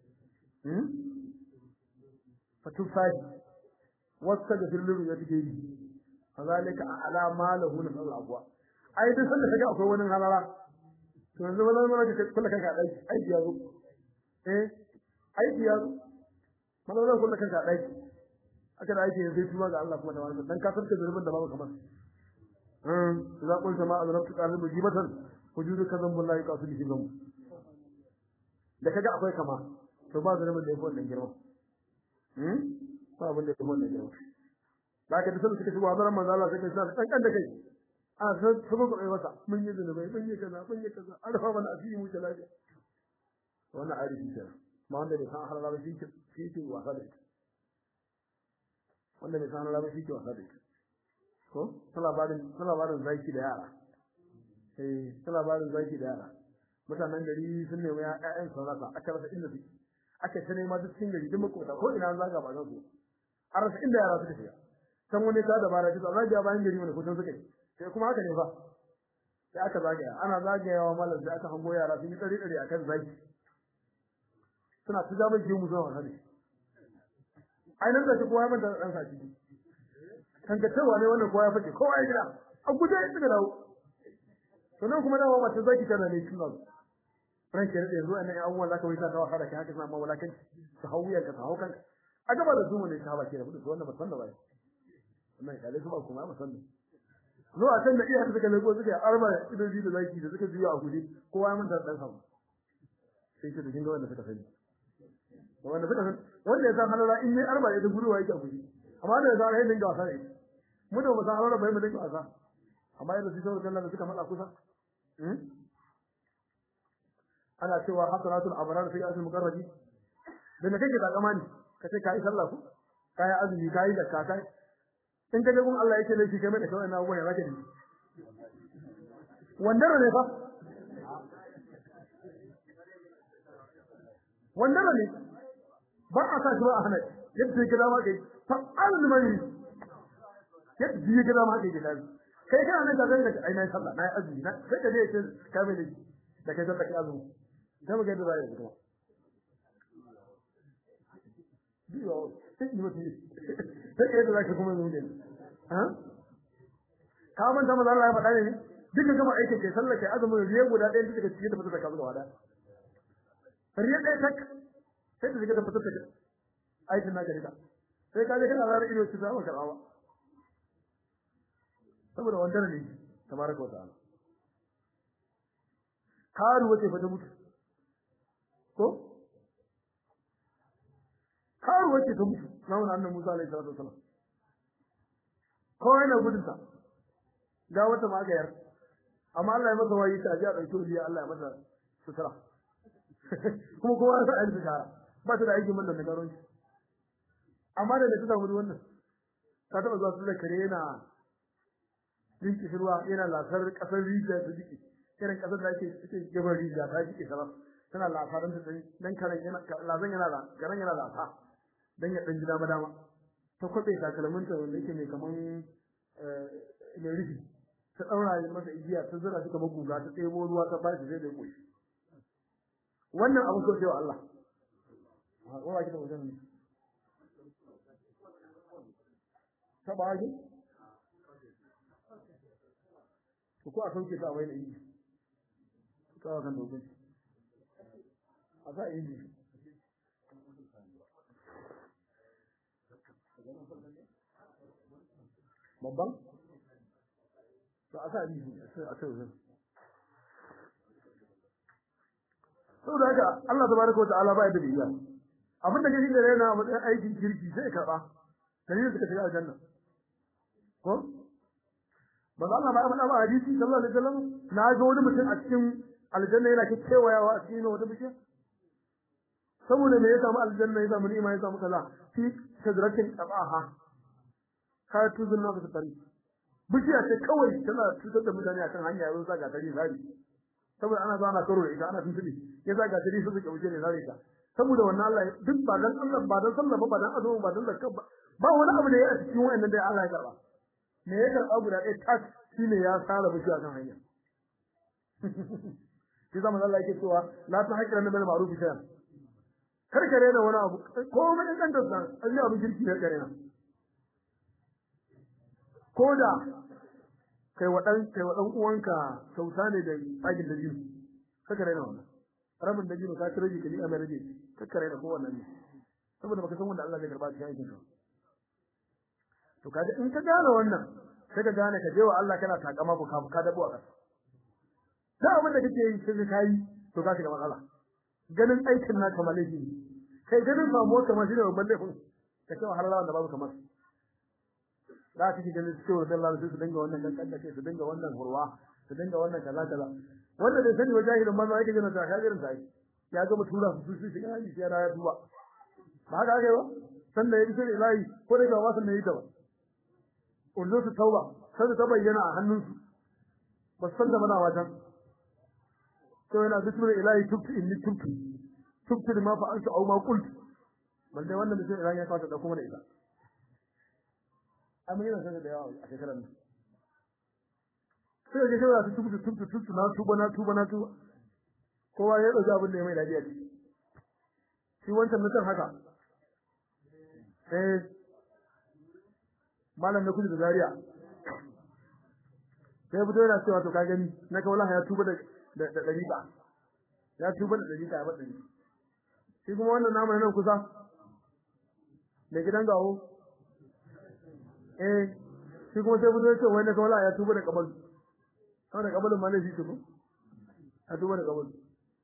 fatu sai wasta da filin ya take yi kazalika ala malahu na sallah abwa ai duk sanda kaga akwai wani halala to yanzu ba zan mana ka kula kanka dai aiki ya zo eh aiki ya zo mana zan kula kanka dai aka da aiki sai tuba ga Allah kuma da wannan dan ka sarka zurbin da babu kamar um za ku sama azrabtu qalbi mujibatan wujudu kazan billahi qasu bi gam da kaga akwai kama to ba zurbin da yake wannan girma hmm ba abin da yake wannan girma da ka da sun suka shigo hadaran manzo Allah sai ka sa dan kan da kai a san sabo ko wata mun yi zunubai mun yi kaza mun yi kaza an rafa mana asiri mu lafiya wannan arifi kenan ma wanda bai san halala ba shi ke shi ke wasa da ita wanda bai san halala ba shi ke wasa da ita ko ta labarin ta labarin zaki da yara eh ta labarin zaki da yara mutanen gari sun nemi ƴaƴan sun rasa aka rasa inda suke aka ta nema duk cikin gari duk makota ko ina zaga ba zan so a rasa inda yara suka shiga can wani ta dabara ta zagaya bayan gari wani kusan suka yi sai kuma haka ne fa sai aka zagaya ana zagayawa malam sai aka hango yara sun yi tsari tsari akan zaki suna ta zama ke mu zuwa wani ai nan da shi kowa ya manta dan sa ciki kan ga cewa ne wannan kowa ya fice kowa ya gida a guje ya tsira dawo to nan kuma dawo mata zaki tana ne kin nan ran ke da zuwa nan abubuwan zaka wai ta dawo hada kai haka sama walakan su hauya ka hawo kanka a gaba da zuwa ne ta ba ke da budu wannan ba san da ba wannan kale su ba kuma ba san da zuwa can da iya suka lego suka arba idoji da zaki da suka juya a guje kowa ya manta dan sa sai ce da kin ga wanda suka sani wanda suka san wanda ya san halala in ne arba ya da guruwa yake a guje amma da zan hayin dinga wasa ne mu da mu san aure bai mu dinga wasa amma yadda su shawo kallon da suka matsa kusa ana cewa hasanatul abrar fi asl muqarrabi da me kake takama ne kace kai sallah ku kai azumi kai zakka kai in ka gun Allah yake ne shi kai mai da kawai na abubuwan ya zaka ji wandara ne fa wandara ne ba a sa shi ba a hana yadda ya gida ma kai fa almani yadda ya gida ma kai gida kai kana nan ka zanga ai na sallah na azumi na sai ka je ka kai mai da kai sallah kai azumi da mu ga da zai kuma biyo sai ni mutum sai kai da zaka kuma zuwa ne ha ka man ta manzo Allah ya faɗa ne duka gama aikin kai sallah kai azumin riya guda ɗaya duka cikin da fita da kazu gaba da riya ɗaya tak sai da zika da fita da aikin naka duka sai ka je kana zara ido ci zama karɓa saboda wannan ne tabaraka wa ta'ala karu wace fa ta mutu ko karu wace ta mutu na wannan annabi Musa alaihi salatu wasallam ko yana gudun ta ga wata magayar amma Allah ya masa wayi ta ji a dauki wuriya Allah ya masa sutura kuma kowa ya sa alfi shara ba ta da aikin wannan da garon amma da ta samu wannan ta taba zuwa su da kare yana rinki ruwa yana lasar kasar rijiya ta jiki irin kasar da ake cikin gaban rijiya ta jiki sarar tana lasarin ta dan karen yana lazan yana da garan yana lasa dan ya dan ji dama dama ta kwabe takalmin ta wanda yake mai kaman eh mai rufi ta daura masa igiya ta zura shi kamar guga ta tsebo ruwa ta bashi sai da ya koshi wannan abu ko cewa Allah wa wa kida wajen ne ta ba ji ko a sauke ta wai da yi kawo kan dogon a sa yi babban to a sa yi a sa wajen saboda haka Allah tabaraka wa ta'ala ba ya da biya abinda kake da rena a matsayin aikin kirki sai karba dalilin suka shiga aljanna ko manzo Allah ba ya faɗa ba hadisi sallallahu alaihi wasallam na ga wani mutum a cikin aljanna yana ke kewayawa a cikin wata bishiya saboda me ya samu aljanna ya samu ni'ima ya samu kaza fi shadratin qabaha ka tuzun na fita tari bishiya ce kawai tana cutar da mutane akan hanya yanzu sa ga tari zari saboda ana zo ana karo da ita ana tuntubi ya sa ga tari su suke wuce ne zari ta saboda wannan Allah duk ba dan Allah ba dan sallah ba ba dan azumi ba dan zakka ba ba wani abu da ya a cikin wayannan da Allah ya karba me ya karba guda ɗaya tas shine ya sara bishiya kan hanya shi zama Allah yake cewa la ta haƙira na bil ma'ruf shay'an kar ka rena wani abu ko mun dan dan san an yi abu girki ne kare na ko da kai wa dan kai wa dan uwanka kyauta ne da tsagin da biyu kar ka rena wannan rabin da biyu ka tare ka ni amana ne kar ka rena ko wannan ne saboda baka san wanda Allah zai karba cikin aikin ka to kaga in ka gane wannan sai ka gane ka je wa Allah kana takama ko ka dabo a ƙasa da abin da kake yi sai ka yi to ka shiga matsala ganin aikin na kamar laifi kai ganin samuwa kamar shi da babban laifin ka ce har lawan da babu kamar da kake ganin cewa dan Allah su dinga wannan dan kanda su dinga wannan hurwa su dinga wannan kaza kaza wanda bai sani wa jahilin manzo yake gina ta kagirin sai ya ga mutura su su shiga yi sai ya duba ba haka ake ba sannan ya bi sai ilahi ko da ga wasan ne yi ta ba ullu su tauba sai ta bayyana a hannunsu ba san da mana wajen to yana bismillah ilahi tubtu inni tubtu tubtu ma fa anta aw ma qult balle wannan da sai ilahi ya kawo da kuma da ita amma yana sanar da yawa a shekarar nan sai ga cewa su tubtu tubtu tubtu na tuba na tuba na tuba kowa ya dauki abin da ya mai dadi a ciki shi wancan mutum haka eh malam na kudu da zaria sai fito yana cewa to ka gani na ka wallahi ya tuba da da dariƙa ya tuba da dariƙa ya bada shi kuma wannan namu nan kusa me gidan gawo eh shi kuma sai fito yace wai na ka wallahi ya tuba da kabal kawai da kabalin ma ne shi tuba ya tuba da kabal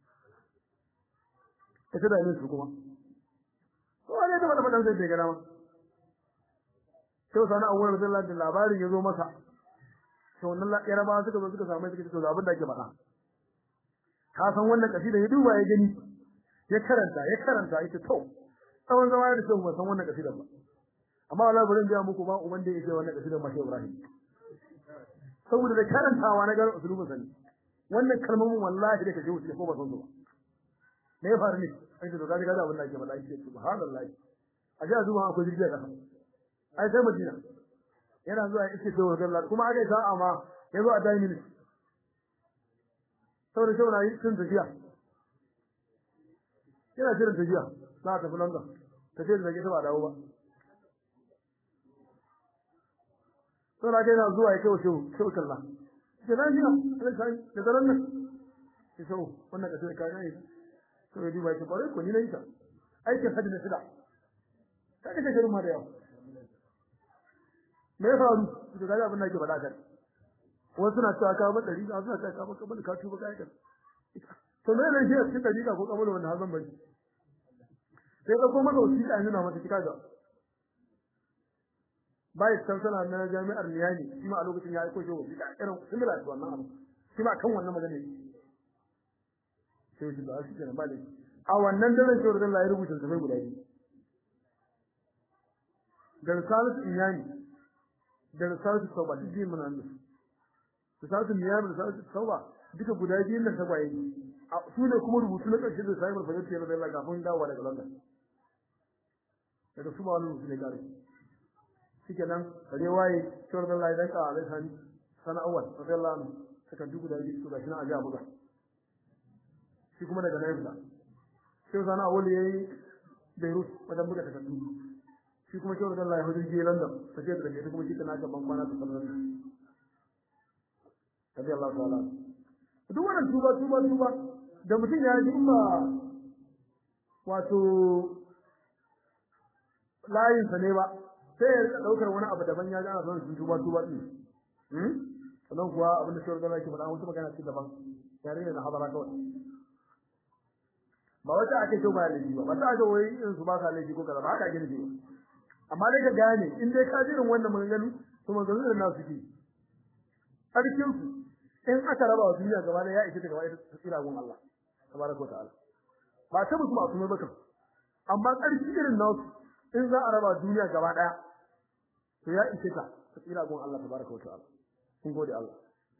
ita da ne su kuma ko ne da fadan sai da gana ma sai sana awwal radiyallahu da labarin yazo masa to wannan yaraba suka zo suka samu suka ce to abin da ake faɗa ka san wannan kasida ya duba ya gani ya karanta ya karanta ita to tsawon zama da sai san wannan kasida ba amma wallahi bari in ga muku ba uban da yake wannan kasida ma sai Ibrahim saboda da karantawa na garin usulubin sani wannan kalmomin wallahi da kaje wuce ko ba san su ba me ya faru ne sai to kaji kaji abin da ake faɗa yake subhanallahi a ji zuwa akwai jirgi a ƙasa ai sai Madina yana zuwa ya iske sai Allah kuma aka yi sa'a ma ya zo a dai minute saboda shi na yi tun tafiya yana jiran tafiya za ta tafi London tafiyar da ke ta ba dawo ba sai na yana zuwa ya kawo shehu shehu kalla da nan jina sai sai da daren nan sai shehu wannan kasar ka ne to ya duba shi bare ko ni na yi ta aikin hadi na shida ta kace shirin ma da yawa me ya faru to ga abin da ke faɗa kan wasu suna cewa ka ba dari wasu suna cewa ka ba kabul ka tuba kai kan to me ne shi a cikin dari ko kabul wanda hazan bari sai ka koma da wasiƙa yanzu na mata kika ga bai kansala na jami'ar Niyami shi ma a lokacin ya aiko shi wasiƙa irin similar to wannan abu shi ma kan wannan magana ne sai shi ba shi kenan ba dai a wannan daren shi da Allah ya rubuta sai guda biyu da risalat Niyami da risalat Tauba duk biyu mun nan risalat Niyami da risalat Tauba duka guda biyun nan tagwaye su ne kuma rubutu na ƙarshe da sai farfaje ce da Allah kafin dawowa daga London daga su ma wani rubutu ne kare shike nan kare waye shawar da Allah ya danka a laisan sana awal radiyallahu anhu saka duk da yi su gashi na aje buga shi kuma daga nan da sai sana awal yayi Beirut wajen buga takardu shi kuma shawar da Allah ya hudu je London sai da daga kuma shi kana ga ban kwana ta sallallahu radiyallahu ta'ala duk wannan tuba tuba tuba da mutum ya ji ba wato layin sa ne ba sai ya rika daukar wani abu daban ya ga ana son tuba tuba din hmm sannan kuwa abin da shawar da yake faɗa wata magana ce daban yare ne na hadara kawai ba wata ake so ba laifi ba ba ta ga wai in su ba sa laifi ko kaza ba haka ake nufi amma dai ka gane in dai ka jirin wannan maganganu to maganganu da nasu ke sarkin su in aka raba wa duniya gaba da ya ishe ta gaba da tsira gun Allah tabaraka wa ta'ala ba ta musu masu mai baka amma ƙarfi irin nasu in za a raba duniya gaba daya to ya ishe ta tsira gun Allah tabaraka wa ta'ala kun gode Allah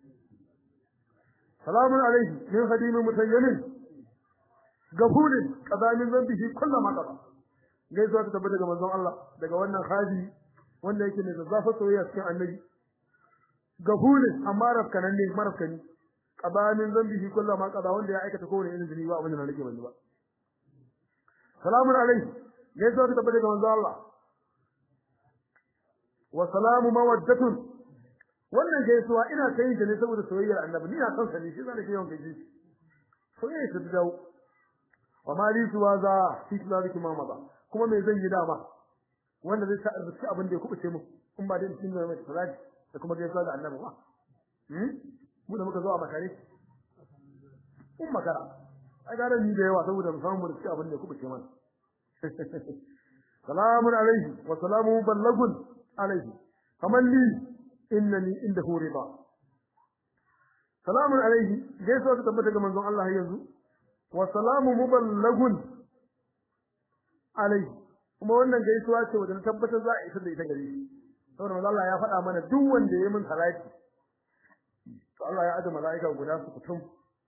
salamun alaihi min khadimin mutayyimin gafulin qadamin zambihi kullu ma qada gaisuwa ta tabbata daga manzon Allah daga wannan khadi wanda yake ne zazzafa soyayya cikin annabi gafulin amma rafkanan ne marafkani qabamin zambihi kullu ma qada wanda ya aikata kowane irin zunubi ba abin da na rike banzu ba salamun alaihi gaisuwa ta tabbata daga manzon Allah wa salamu mawaddatun wannan gaisuwa ina kai ta ne saboda soyayyar annabi ni na san sa ne shi zan ke yawan gaishe soyayya ta dawo wa ma li suwa za fi zalika ma maza kuma me zan yi dama wanda zai sa arziki abin da ya kubuce mu in ba dai cikin mai salati da kuma gaisuwa ga annabi ba hmm mu da muka zo a makare in makara ai ga ni da yawa saboda mu samu arziki abin da ya kubuce mana salamun alaihi wa salamu ballagun alaihi kaman li innani indahu rida salamun alaihi gaisuwa ta tabbata ga manzon Allah yanzu wa salamu muballagun alai kuma wannan gaisuwa ce wanda tabbatar za a isar da ita gare shi saboda manzo Allah ya faɗa mana duk wanda ya min salati to Allah ya aje malaika guda su kutum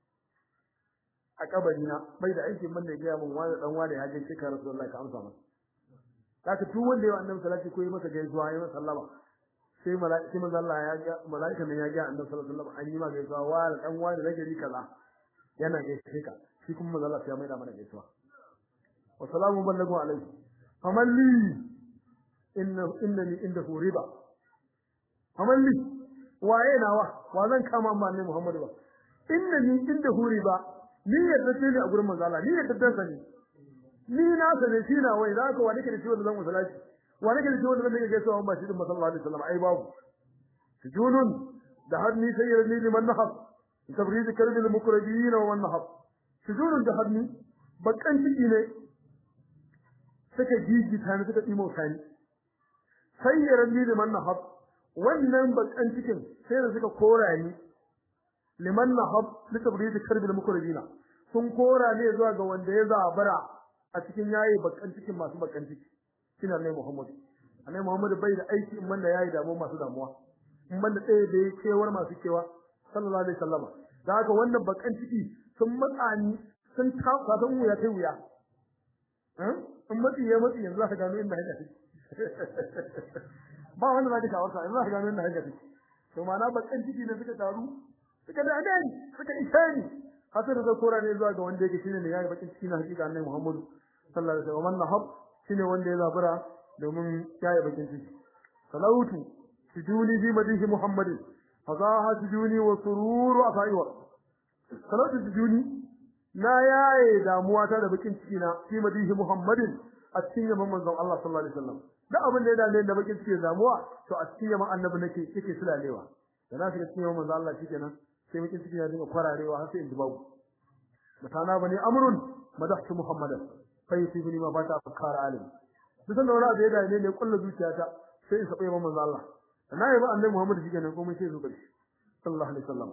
a kabari na bai da aikin banda ya mun wani dan wani ya je ka Rasulullahi ka amsa masa kaka duk wanda ya annabi salati ko ya masa gaisuwa ya masa sallama sai malaika manzo Allah ya ga malaika ne ya ga annabi sallallahu alaihi wasallam an yi ma gaisuwa wa dan wani da gari kaza yana gaishe ka shi kuma manzo Allah ya maida mana gaisuwa wa salamu ballagu alaihi faman li inna innani indahu riba faman li waye nawa wa zan kama amma ne Muhammadu ba innani indahu riba ni yadda ce ne a gurin manzo Allah ni yadda dan sani ni na sane shi na wai za ka wani ke da ciwon zan musalaci wani ke da ciwon zan gaisuwa ba shi din sallallahu alaihi wasallam ai babu sujunun da hadni sayyidni liman nahab تبريد كلب المقربين ومن نحب سجون جهنم bakan ciki ne suka jiji tani suka dimo tani sayyaran ni liman nahab wannan bakan cikin sai da suka kora ni liman nahab litabrid karbil mukribina sun kora ne zuwa ga wanda ya zabara a cikin yayi bakan cikin masu bakan ciki shine ne Muhammad annabi Muhammad bai da aiki in banda yayi damuwa masu damuwa in banda tsaye da yake kewar masu kewa sallallahu alaihi wasallam da haka wannan bakan ciki sun matsani sun tafa san wuya kai wuya in matsi ya matsi yanzu ka gano inda haka take ba wanda zaka kawo sa yanzu ka gano inda haka take to ma'ana bakan ciki ne suka taru suka da adani suka isani hasar da kora ne zuwa ga wanda yake shine ne yayi bakin ciki na hakika annabi Muhammad sallallahu alaihi wasallam nahab shine wanda ya zabura domin yayi bakin ciki salautu sujuni bi madihi Muhammadin fazaha sujuni wa sururu afaiwa salautu sujuni na yaye damuwa ta da bakin ciki na fi madihi Muhammadin a cikin yaman manzon Allah sallallahu alaihi wasallam duk abin da ya dame da bakin ciki da damuwa to a cikin yaman annabi nake yake sulalewa da na shiga cikin yaman manzon Allah shikenan sai bakin ciki ya dinga kwararewa har sai in ji babu mutana bane amrun madahtu muhammadan fa yusibuni ma bata afkar alim duk sanda wani abu ya dame ne kullu zuciyata sai in saba yaman manzon Allah na yi ba annabi Muhammad shikenan komai sai zo karshe sallallahu alaihi wasallam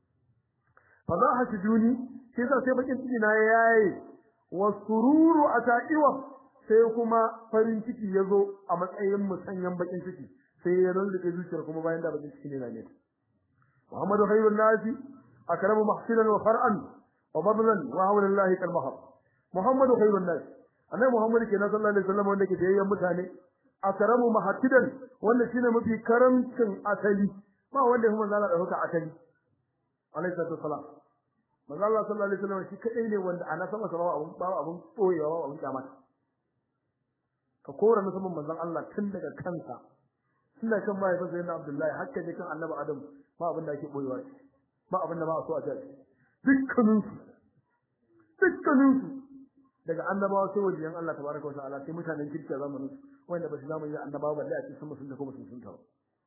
fa za ha sujuni sai sa sai bakin ciki na yayi wa sururu ata'iwa sai kuma farin ciki yazo a matsayin musanyan bakin ciki sai ya rulluke zuciyar kuma bayan da bakin ciki ne na ne Muhammadu khairun nasi akramu mahsinan wa far'an wa badlan wa hawla Allah kal mahab Muhammadu khairun nasi annabi Muhammad kenan sallallahu alaihi wasallam wanda ke yayyan mutane akramu mahatidan wanda shine mafi karamcin asali ba wanda kuma zalla da huka asali alaihi salatu wasalam manzo Allah sallallahu alaihi wasallam shi kadai ne wanda ana sama sama abun ba abun boyewa ba abun kyamata ka kora na saman manzon Allah tun daga kansa tun daga kan mai fasa yana Abdullahi hakka ne kan Annabi Adam ba abin da ake boyewa ba abin da ba a so a ce dukkanin su dukkanin su daga annabawa sai wajen Allah tabaraka wa ta'ala sai mutanen kirki a zamanin su wanda ba su zamanin annabawa balle a cikin sun musun da kuma sun sunta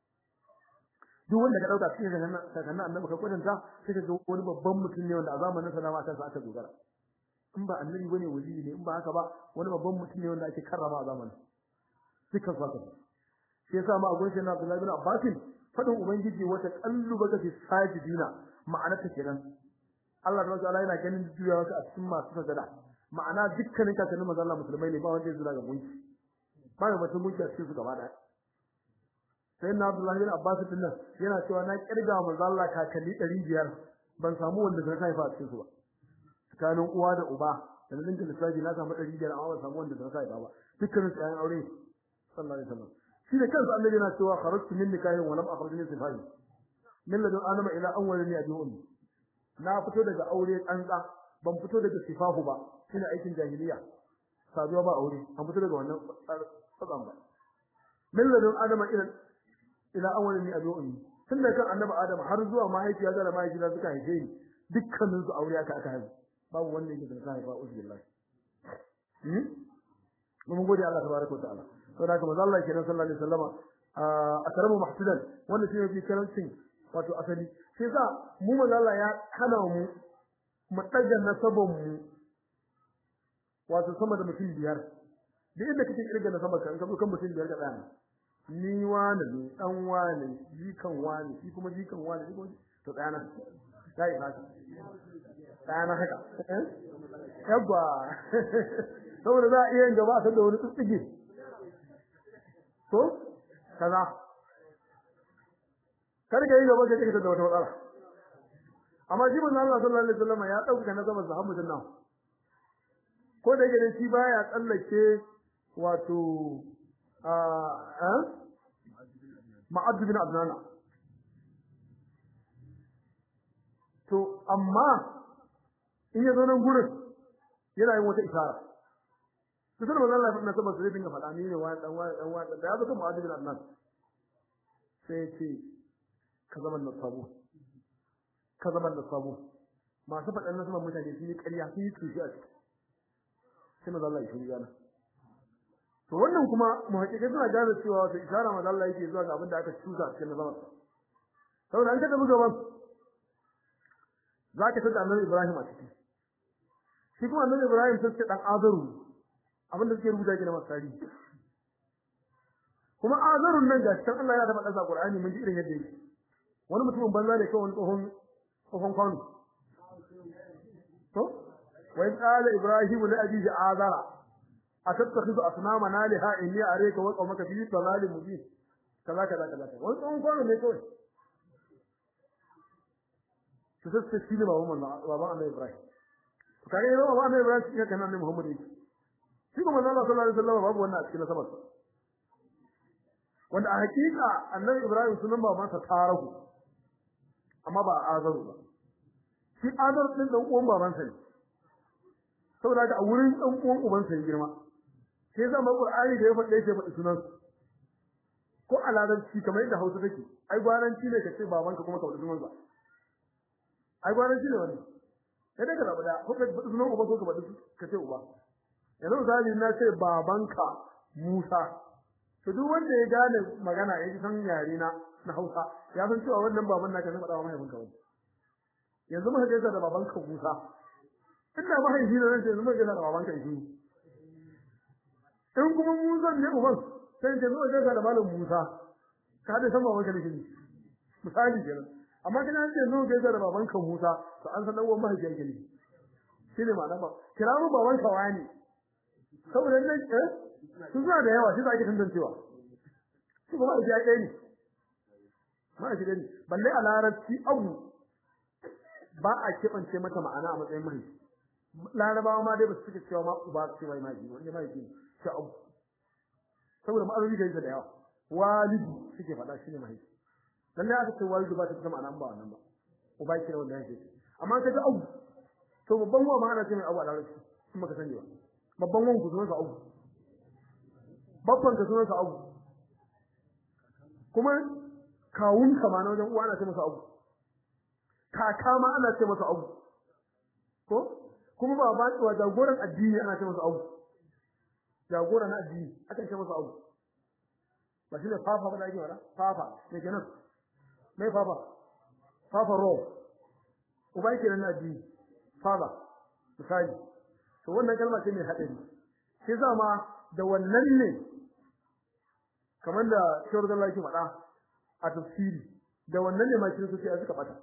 duk wanda ka dauka cikin sakannan annabi ka kwatanta sai ka ga wani babban mutum ne wanda a zamanin sa ma kansa aka dogara in ba annabi bane wali ne in ba haka ba wani babban mutum ne wanda ake karrama a zamanin dukkan su haka shi yasa ma a gurin sai na Abdullahi bin Abbas fadin ubangiji wata kalluba ka fi sajidina ma'ana ta kenan Allah subhanahu wa ta'ala yana ganin juyawa a cikin masu sajada ma'ana dukkanin kakannin manzo Allah musulmai ne ba wanda ya zura ga gunki ba mai mutum gunki a cikin su gaba daya sai na Abdullahi bin Abbas din nan yana cewa na kirga manzo Allah kakanni 500 ban samu wanda zai haifa a cikin su ba tsakanin uwa da uba da nan da lissafi na samu 500 amma ban samu wanda zai haifa ba dukkanin su ayan aure sallallahu alaihi wasallam shi da kansa annabi yana cewa kharajtu min nikahin wa lam akhruj min sifai min ladun adama ila awwal ni abi ummi na fito daga aure tsantsa ban fito daga sifahu ba shine aikin jahiliya saduwa ba aure an fito daga wannan tsadan ba min ladun adama ila ila awwal ni abi ummi tun da kan annabi adam har zuwa mahaifiya da mahaifiya suka haife ni dukkanin su aure aka aka haife babu wanda yake da haifa uzbillahi hmm mun gode Allah tabaraka wa ta'ala saboda haka manzo Allah kenan sallallahu alaihi wasallama a karamu mahsudan wanda shi yake karancin wato asali shi yasa mu manzo Allah ya hana mu mu daga nasaban mu wato sama da mutum biyar duk inda kake kirga nasaban ka in ka zo kan mutum biyar ka tsaya ni wani ne dan wani jikan wani shi kuma jikan wani shi kuma to tsaya na sai haka tsaya na haka yabba saboda za a iya yin gaba a san da wani tsitsige to kaza kar ka yi gaba ka kike da wata matsala amma shi manzo Allah sallallahu alaihi wasallam ya dauka na zaman sahabbu janna ko da yake shi baya tsallake wato a a ma'ad bin adnana to amma in ya zo nan gurin yana yin wata isara to sai manzo Allah na saboda zai dinga faɗa ni ne wani dan wani dan wani da ya zo kan ma'ad bin adnan sai ce ka zama da sabo ka zama da sabo masu faɗan na sama mutane sun yi ƙarya sun yi tushe a ciki sai maza Allah ya shirya na to wannan kuma muhaƙiƙai suna gane cewa wata isharar maza Allah yake zuwa ga abin da aka cusa a cikin nazamar saboda an ka tafi gaban za ka tada annabi Ibrahim a ciki shi kuma annabi Ibrahim sai ce dan azaru abin da suke rubuta ke na masari kuma azarun nan ga cikin Allah ya taɓa ɗasa Qur'ani mun ji irin yadda yake wani mutumin banza ne kawai tsohon tsohon kwano to wa in qala ibrahim li abihi azara atattakhidhu asnama naliha inni arayka wa qawmaka fi dhalalin mubin kaza kaza kaza wani tsohon kwano ne kawai su sai shi ne baban manzo baban annabi ibrahim to kage yau baban annabi ibrahim shi kana annabi muhammad yake shi kuma manzo sallallahu alaihi wasallam babu wannan a cikin nasabar wanda a hakika annabi ibrahim sunan babansa tarahu amma ba azaru ba shi azar din dan uwan babansa ne saboda ga a wurin dan uwan ubansa ya girma sai zama qur'ani da ya faɗe shi faɗi sunan ko a larabci kamar yadda hausa take ai gwaranci ne ka ce babanka kuma ka faɗi sunan sa ai gwaranci ne wannan sai dai ka rabu da ko ka faɗi sunan uba ko ka faɗi ka ce uba yanzu misali na ce babanka Musa to duk wanda ya gane magana ya san yare na na Hausa ya san cewa wannan baban naka zai faɗa wa mahaifinka wani yanzu muka gaisa da babanka Musa inda mahaifi ne zai ce yanzu muka gaisa da babanka Isu in kuma Musa ne uban sai ce zuwa gaisa da malam Musa ka da san babanka ne kini misali kenan amma kana ce zuwa gaisa da babanka Musa to an san dan uwan mahaifi yake ne shine ma'ana ba kira mu babanka wani saboda nan eh su suna da yawa shi za ake tantancewa su kuma a jiya ne ma a jiya ne balle a larabci abu ba a keɓance mata ma'ana a matsayin mahaifi larabawa ma dai ba su suke cewa ma uba ce mai mahaifi wanda mahaifi shi abu saboda ma'arori da yake da yawa walidu suke faɗa shi ne mahaifi lalle aka ce walidu ba ta fita ma'ana ba wannan ba uba ke wanda yake amma ka ga abu to babban wa ma'ana ce mai abu a larabci kuma ka sani ba babban wanku sunansa abu babban ka sunansa abu kuma kawun ka ma na wajen uwa ana ce masa abu kaka ma ana ce masa abu ko kuma baba wa jagoran addini ana ce masa abu jagora na addini aka ce masa abu ba shi ne fafa ba da ake wada fafa me kenan me fafa fafa ro uba yake nan addini fafa misali to wannan kalma ce mai hadari sai zama da wannan ne kamar da shawar da Allah yake faɗa a tafsiri da wannan ne ma kiristoci a suka fata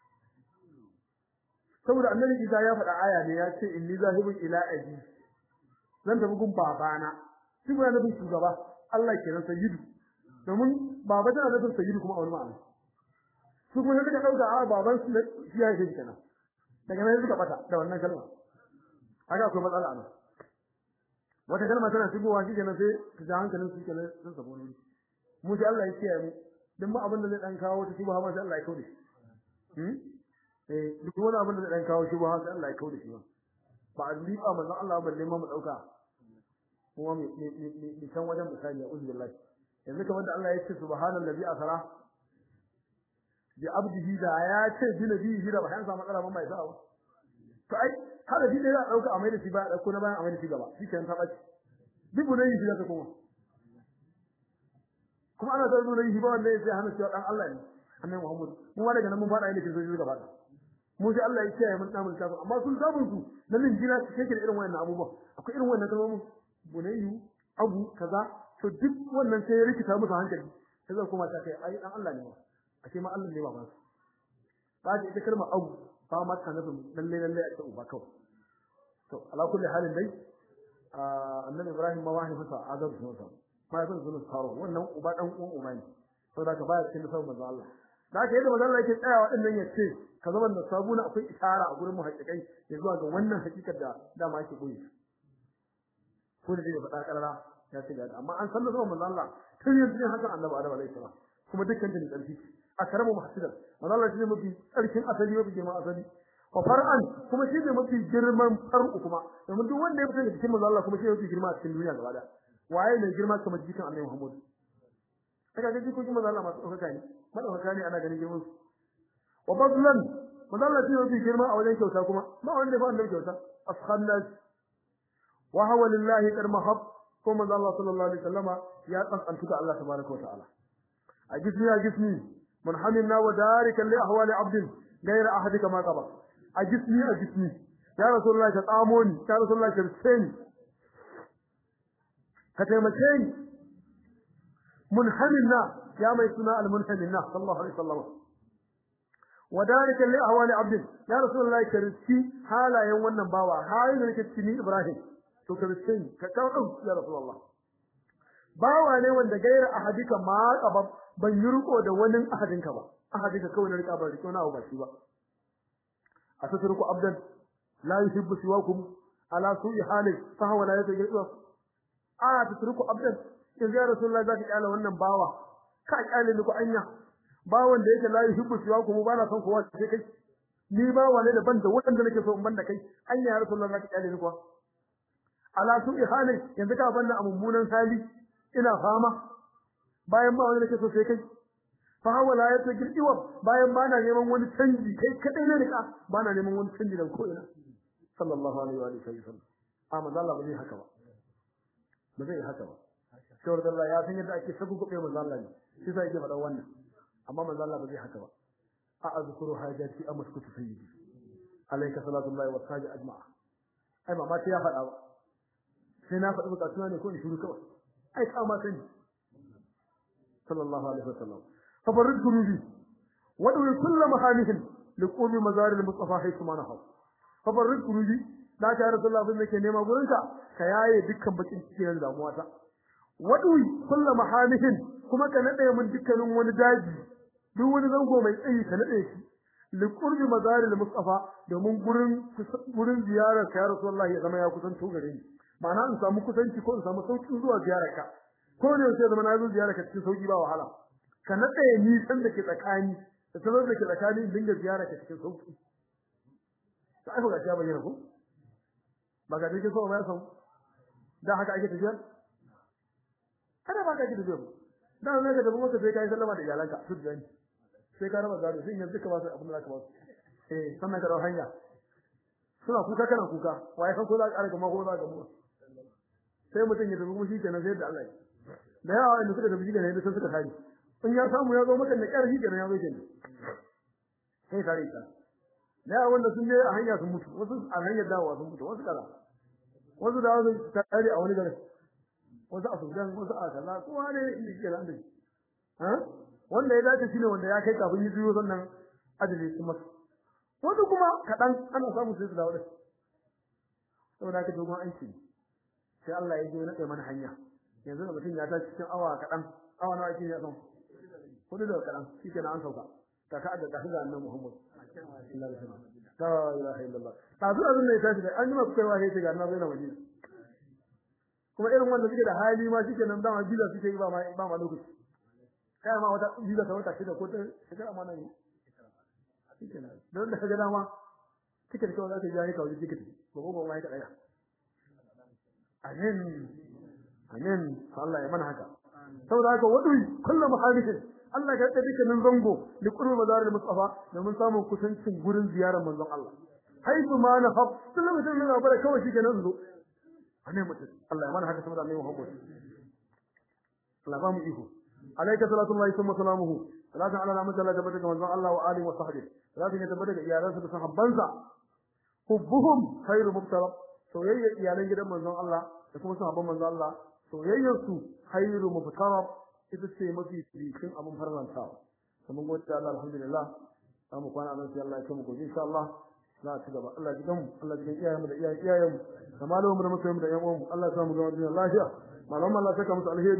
saboda annabi Isa ya faɗa aya ne ya ce inni zahibun ila abi zan tafi gun babana shi ba nufin shugaba Allah kenan sayyidu domin baba tana nufin sayyidu kuma a wani ma'ana su kuma suka dauka a baban su shi ya yi kenan daga nan suka fata da wannan kalma haka akwai matsala nan wata kalma tana shigowa shi kenan sai ta ja hankalin su kenan sun sabo ne mu sai Allah ya kiyaye mu duk ma abin da zai dan kawo ta shubha ma sai Allah ya kaude shi hmm eh duk wani abin da zai dan kawo shubha sai Allah ya kaude shi ba a liƙa manzon Allah balle ma mu dauka kuma mi mi san wajen misali ya uzu billahi yanzu kamar da Allah ya ce subhanallazi asra bi abdihi da ya ce bi nabihi da bayan sa matsala ban bai sa to ai kada shi da ya dauka a mai da shi ba dauko na bayan a mai da shi gaba shi kan ta bace duk ne yi shi da kuma kuma ana da nuna yi ba wanda ya sai hana cewa dan Allah ne annabi Muhammad mu ma daga nan mun fada ilimin sojoji gaba da mu sai Allah ya kiyaye mun damun kafin amma sun sabun su nan min jira su kake da irin wannan abubuwa akwai irin wannan kalmomin bunayyu abu kaza to duk wannan sai ya rikita musu hankali sai zan kuma ta kai ai dan Allah ne ba ashe ma Allah ne ba ba ba ita kalmar abu ba ma ta nufin lalle lalle a uba kawai to ala kulli halin dai annabi Ibrahim ma wahi masa azab sun sa ma yasan sunan saro wannan uba dan uwan uba ne saboda ka baya cikin sabon manzo Allah da haka yadda manzo Allah yake tsayawa din nan yace ka zaman da sabuna akwai isara a gurin muhaqqiqai ya zuwa ga wannan hakikar da dama yake koyi ko da zai faɗa karara ya ce ga amma an san da sabon manzo Allah tun yanzu ne hakan annabi Adam alaihi salam kuma dukkan da tsarki akramu muhasidan manzo Allah shi ne mafi tsarkin asali mafi girman asali wa far'an kuma shi ne mafi girman far'u kuma domin duk wanda ya fita daga cikin manzo Allah kuma shi ne mafi girma a cikin duniya gaba da waye ne girma kamar jikin Annabi Muhammad kaga ga jikokin manzo Allah masu ɗaukaka ne madaukaka ne ana ganin girman su wa fadlan manzo Allah shi ne mafi girma a wajen kyauta kuma ba wanda ya fa annabi kyauta ashannas wa huwa lillahi qad mahab ko manzo Allah sallallahu alaihi wasallama ya tsantsanta Allah tabaraka wa ta'ala a gisni a gisni munhamina wa darikan li ahwali abdin غير أحدك ما قبل أجسني أجسني يا رسول الله تطاموني يا رسول الله كرسيني كتمكيني munhaminna ya mai suna al-munhaminna sallallahu alaihi wasallam وذلك لأهوال عبد يا رسول الله كرسي حالا يوم wannan bawa halin da nake cikin Ibrahim to kiristiyan ka kawo ya rasulullah bawa ne wanda gaira ahadika ma qaba ban yi riko da wani ahadinka ba ahadinka kawai na rika ban riko na ba shi ba atatruku abdan la yuhibbu siwakum ala su'i hali fa huwa la yatajidu a atatruku abdan in ya rasulullah zaka kyala wannan bawa ka kyale ni ko anya bawan da yake la yuhibbu siwakum ba na son kowa sai kai ni bawa ne da ban da wanda nake so in banda kai anya ya rasulullah zaka kyale ni ko ala su'i hali yanzu ka banda a mummunan hali ina fama bayan ba wani nake so sai kai fa hawa la yata girdiwa bayan ba na neman wani canji kai kadai ne rika ba na neman wani canji daga ko'ina sallallahu alaihi wa alihi wasallam amma Allah ba zai haka ba ba zai haka ba shawar da Allah ya san yadda ake sabu gobe manzo Allah ne shi sai yake faɗa wannan amma manzo Allah ba zai haka ba a azkuru hajati amaskutu sayyidi alayka salatu Allah wa sajid ajma'a ai mama sai ya faɗa ba sai na faɗi bukatuna ne ko in shiru kawai ai ka ma sani sallallahu alaihi wasallam fa farid gurubi wa dawi kullu mahanihin liqumi mazaril mustafa haythu ma nahaw fa farid gurubi da ta rasulullah bin nake nema gurinka ka yaye dukkan bakin cikin damuwa ta wa dawi kullu mahanihin kuma ka nade mun dukkanin wani daji duk wani zango mai tsayi ka nade shi liqurbi mazaril mustafa domin gurin gurin ziyarar ka ya rasulullah ya zama ya kusanto gare ni ma'ana in samu kusanci ko in samu sauki zuwa ziyararka ko ne sai zama na zo ziyararka cikin sauki ba wahala ka nade ni san da ke tsakani da sanar da ke tsakani in dinga ziyararka cikin sauki to ai ga ya bayyana ko ba ga dake so ba san da haka ake tafiya kada ba ka ake tafiya da ne ga da kuma ka sai kai sallama da iyalanka su da ni sai ka raba gado sai yanzu ka ba su abin da ka ba su eh sannan ka dawo hanya suna kuka kana kuka waye kan ko za ka arga ma ko za ka mu sai mutum ya tafi kuma shi kenan sai da Allah da yawa inda suka tafi shi kenan sai suka tare in ya samu ya zo maka da ƙarfi kenan ya zo kenan sai tare ka da yawa wanda sun je a hanya sun mutu wasu a hanyar dawowa sun mutu wasu kaza wasu da wasu tare a wani garin wasu a Sudan wasu a kaza kowa ne shi kenan da ha wanda ya dace shine wanda ya kai kafin yi zuwa sannan adali kuma wasu kuma kaɗan ana samu sai su dawo da saboda haka dogon aiki sai Allah ya je na kai mana hanya yanzu da mutum ya ta cikin awa kaɗan awa nawa ake ya san hudu da kaɗan shi kenan an sauka ta ka da tafi da annabi Muhammad sallallahu alaihi wasallam la ilaha illallah ta zuwa zan ne tashi da an yi masu kaiwa sai ga annabi na Madina kuma irin wanda suke da hali ma shike nan dama biza suke yi ba ma ba ma lokaci kai ma wata biza ta wata shida ko ta shekara ma nan shike nan don da kaga dama tiket kawai za ka ji ka wuce tiket ko ko ma ka daya amin amin Allah ya mana haka saboda haka wadui kullu muhadithin Allah ya da dukkanin zango li qurbi mazaril mustafa domin samun kusancin gurin ziyarar manzon Allah haitu ma na hab kullu mutum yana bara kawai shi kenan zo ane mutum Allah ya mana haka saboda Annabi Muhammad Allah ba mu iko alayka salatu Allah thumma salamuhu salatu ala nabi sallallahu alaihi wa sallam Allah wa alihi wa sahbihi salatu ya tabbata ga iyalansa da sahabbansa hubbuhum khairu mubtala soyayya iyalan gidan manzon Allah da kuma sahabban manzon Allah soyayyar su khairu mubtala ita ce mafi cikin abin farlantawa kuma gode Allah alhamdulillah za mu kwana nan sai Allah ya kai mu gobe insha Allah za a ci gaba Allah ji mu Allah ji iyayen mu da iyayen iyayen mu da malamu da mutum da yan uwan mu Allah ya samu zama duniya lafiya malamu Allah saka musu alheri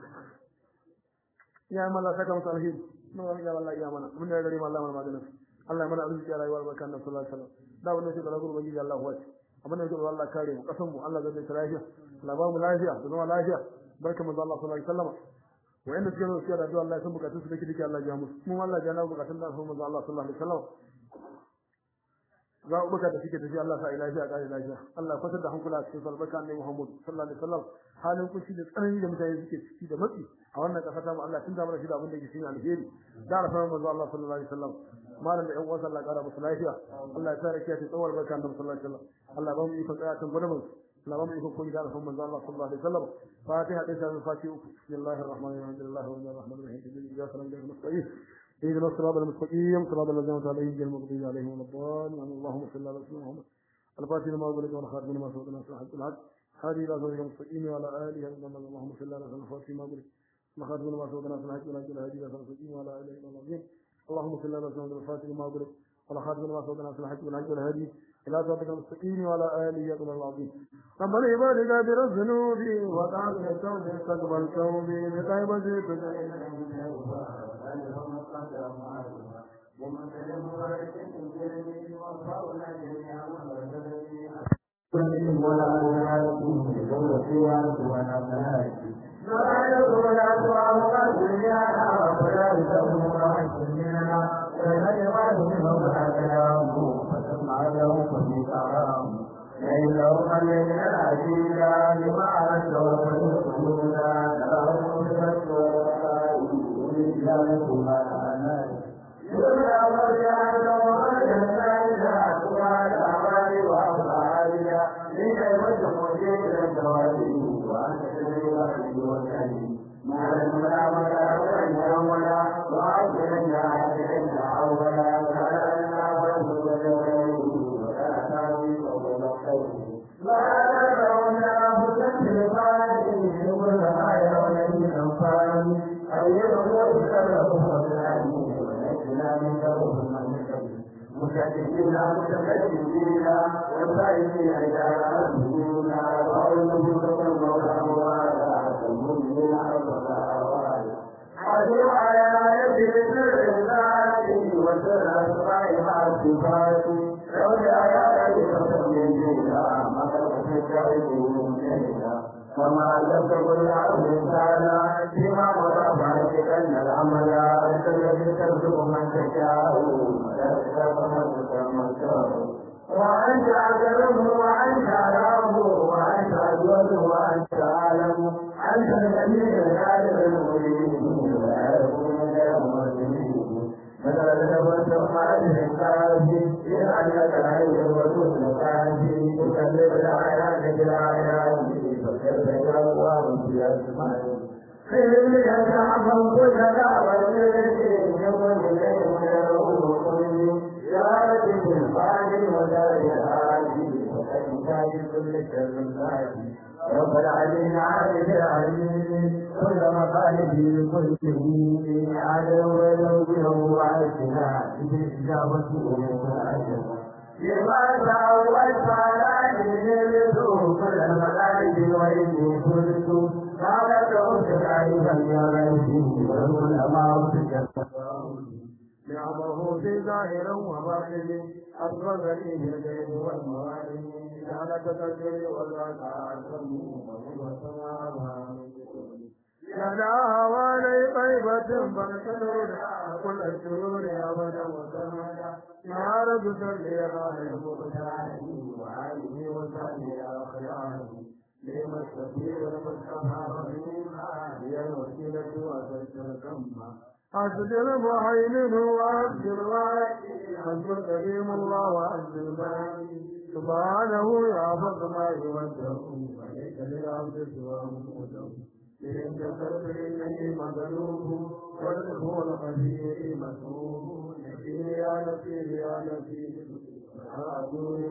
iyayen Allah saka musu alheri mun ga ya wallahi ya mana mun da gari Allah mana maganin Allah ya mana arziki a rayuwar barkan nan sallallahu alaihi wasallam da wannan sai da gurbu bangi Allah huwa abin da yake Allah kare mu kasan mu Allah zai ta lafiya Allah ba mu lafiya da zama lafiya barkan mu Allah sallallahu alaihi wasallam wa'anda suke zo suke da addu'a Allah ya san bukatun su dake dake Allah ya musu mu Allah ya na bukatun da su manzo Allah sallallahu alaihi wasallam za ku baka da suke tafi Allah sa lafiya kare lafiya Allah kwatar da hankula cikin salbaka annabi Muhammad sallallahu alaihi wasallam halin kushi da tsanani da mutane suke ciki da matsi a wannan kasa ta mu Allah tun da mana shi da abin da yake cikin alheri da rafa manzo Allah sallallahu alaihi wasallam malam da ƴan uwansa Allah kara musu lafiya Allah ya tsare kiyaye tsawar barka annabi sallallahu alaihi wasallam Allah ba mu iko tsaya tun gudumin اللهم يكون كل دار ثم الله صلى الله عليه وسلم فاتحة ليس من فاتحة بسم الله الرحمن الرحيم الحمد لله رب الرحمن الرحيم إياك نعبد ونستعين اهدنا الصراط المستقيم صراط الذين أنعمت عليهم غير المغضوب عليهم ولا الضالين اللهم صل على سيدنا محمد الفاتح لما أغلق والخاتم لما سبق ناصر الحق الحق هذه إلى صراط المستقيم وعلى آله اللهم صل على سيدنا الفاتح لما أغلق مخاطب ما سودنا في الحج ولكن هدي فرسقين ولا اله الا الله اللهم صل على سيدنا الفاتح ما قلت ولا خاتم ما سودنا في الحج والحج والهدي الى صراطك المستقيم وعلى اله يا العظيم ربنا عبادك بالذنوب وقال التوبه استقبل توبي بطيب زيتك ولا يكون فيها ولا ملائكة لا يكون أسوأ الدنيا ولا يكون محسننا فلا يغاد منهم كلامه فتسمع له في كلام لئن لو خلينا العزيزا لما عرفت وفتسلونا لهم بفتوى ما أنا يبلغ مرجعنا ومرجعنا إذا أقوال أعمال وأفعالنا لكي وجه مجيء الجواب وأنت تدري وحدي وكلي ما لنا ولا ولا ولا وعجلنا عجلنا أولا فعلنا وجه ولا تاوي ولا خير ما تدعونا فتنسل فاني كل ما يرون من أنفاني أو يبقوا سلهم وسلامي ونجنا من دورهم من قبل مشاكلين متكلمين والسائلين إلى ربنا وأولهم تقوم الأموال المؤمنين الصلاوات حدوا على يد الناس وسر أسمائها الصفات لو جاء ذلك فسجدنا ما كان في وما لم تكن العبد تعالى فيما مضى فاتك ان العمل انت الذي ترزق من تشاء ولا تشاء من تشاء وانت اجره وانت راه وانت اجود وانت اعلم انت الذي يجعل المؤمنين ولا يكون لهم مسلمين مثلا تبسم هذه الكافي لأنك العين وجود الكافي تكلم الآيات بالآيات فكيف يقوى في أسمائه خير يتعظم كل دعوة يقول إليه يدعوه كل يا رب الفاضل ودار الهادي وكيف كل شر الهادي رب العليم عالم العليم كل مخالفه كله عدو ولوجه وعشنا باستجابته من لما تعودت على جلده كل الملائكة وإني كنت قالت ربك عيبا يا غيبي والعلماء نعمه في ظاهر وباطن أصبغ لي بالغيب والموالي جعلك تجري والركع لنا هوالي طيبة فنكدر كل الشرور أبدا وسرمدا يا رب صل على المختار وعليه وصحبه أخياره لما السفير المصطفى رحيما هي الوسيلة وسلسل الكمة حسب المهيمن وعبد الواحد حسب الكريم الله وعبد الباقي سبحانه يعبد ما يوجه وليس للعبد سواه موجه إن كسرت إنني مغلوب والهو القدير مسروب نسير يا نسير يا نسير أعدوني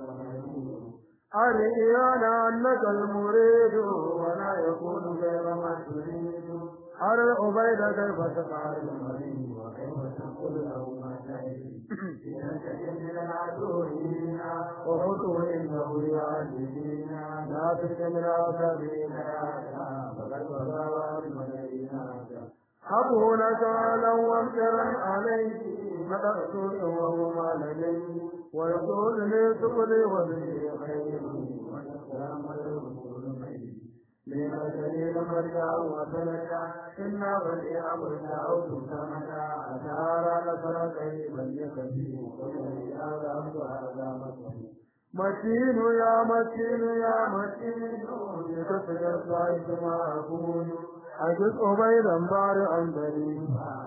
أريانا أنك المريد ولا يكون غير ما تريد أرى عبيد كيف تفعل المريد وكيف تقول له ما تريد إنك من العدوين وخذوا إنه يعذبنا لا تلك من عذابنا فقد وضع المدينة حبه نكالا وامترا عليه مدرسول وهو ما لديه ويقول لي تقلي وبه خير والسلام الرسول خير لما دليل مرجع وسلكا إنا بني أمرنا أو تسامتا أشعار نصر قريبا يكفي ويلي هذا أمر هذا مكفي متين يا متين يا متين لتصير صاحب ما أكون أجد أبيضا بارعا بريئا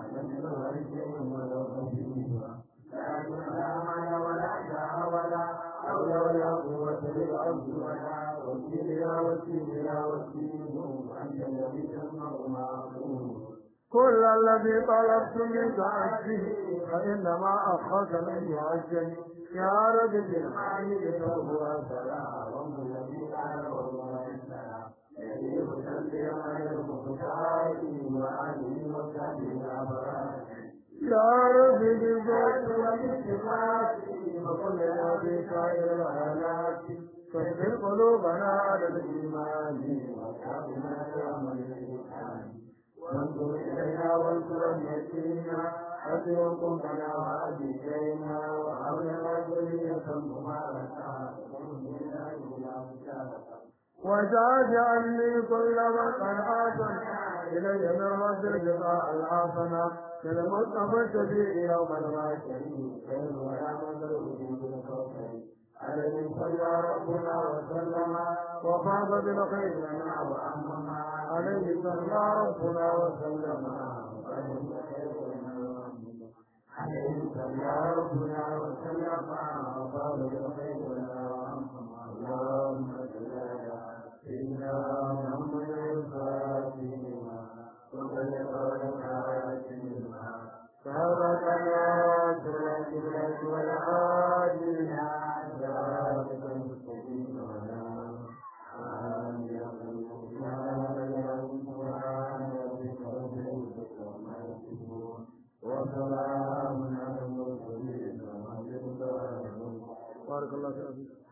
حول ولا قوة للعبد ولا وكيل يا وكيل يا وكيل أنت الذي تسمع ما أقول كل الذي طلبت منك عجله فإنما أخذ من يعجل يا رب بالحمد فهو سلام الذي كان والله السلام يجيب تنبيه على المختار وانظر إلينا وانصر يتيمنا أسركم لنا وأبينا وحولنا ذرية مباركة وجعل عني كل من قد آتنا إلي من رد الجزاء الحسنة للمصطفى الشفيع يوم المعشر خير ولا مدر بالكوكب عليه صلى ربنا وسلم وفاز بالخير لنا وأمنا عليه صلى ربنا وسلم عليه صلى ربنا وسلم وقال بالخير لنا وأمنا اللهم صل على سيدنا محمد الفاتح لما وبلغ الخاتم سبقنا سورة الكبرى والعادل صراطك المستقيم ولا وسلام على المرسلين والحمد لله بارك الله فيك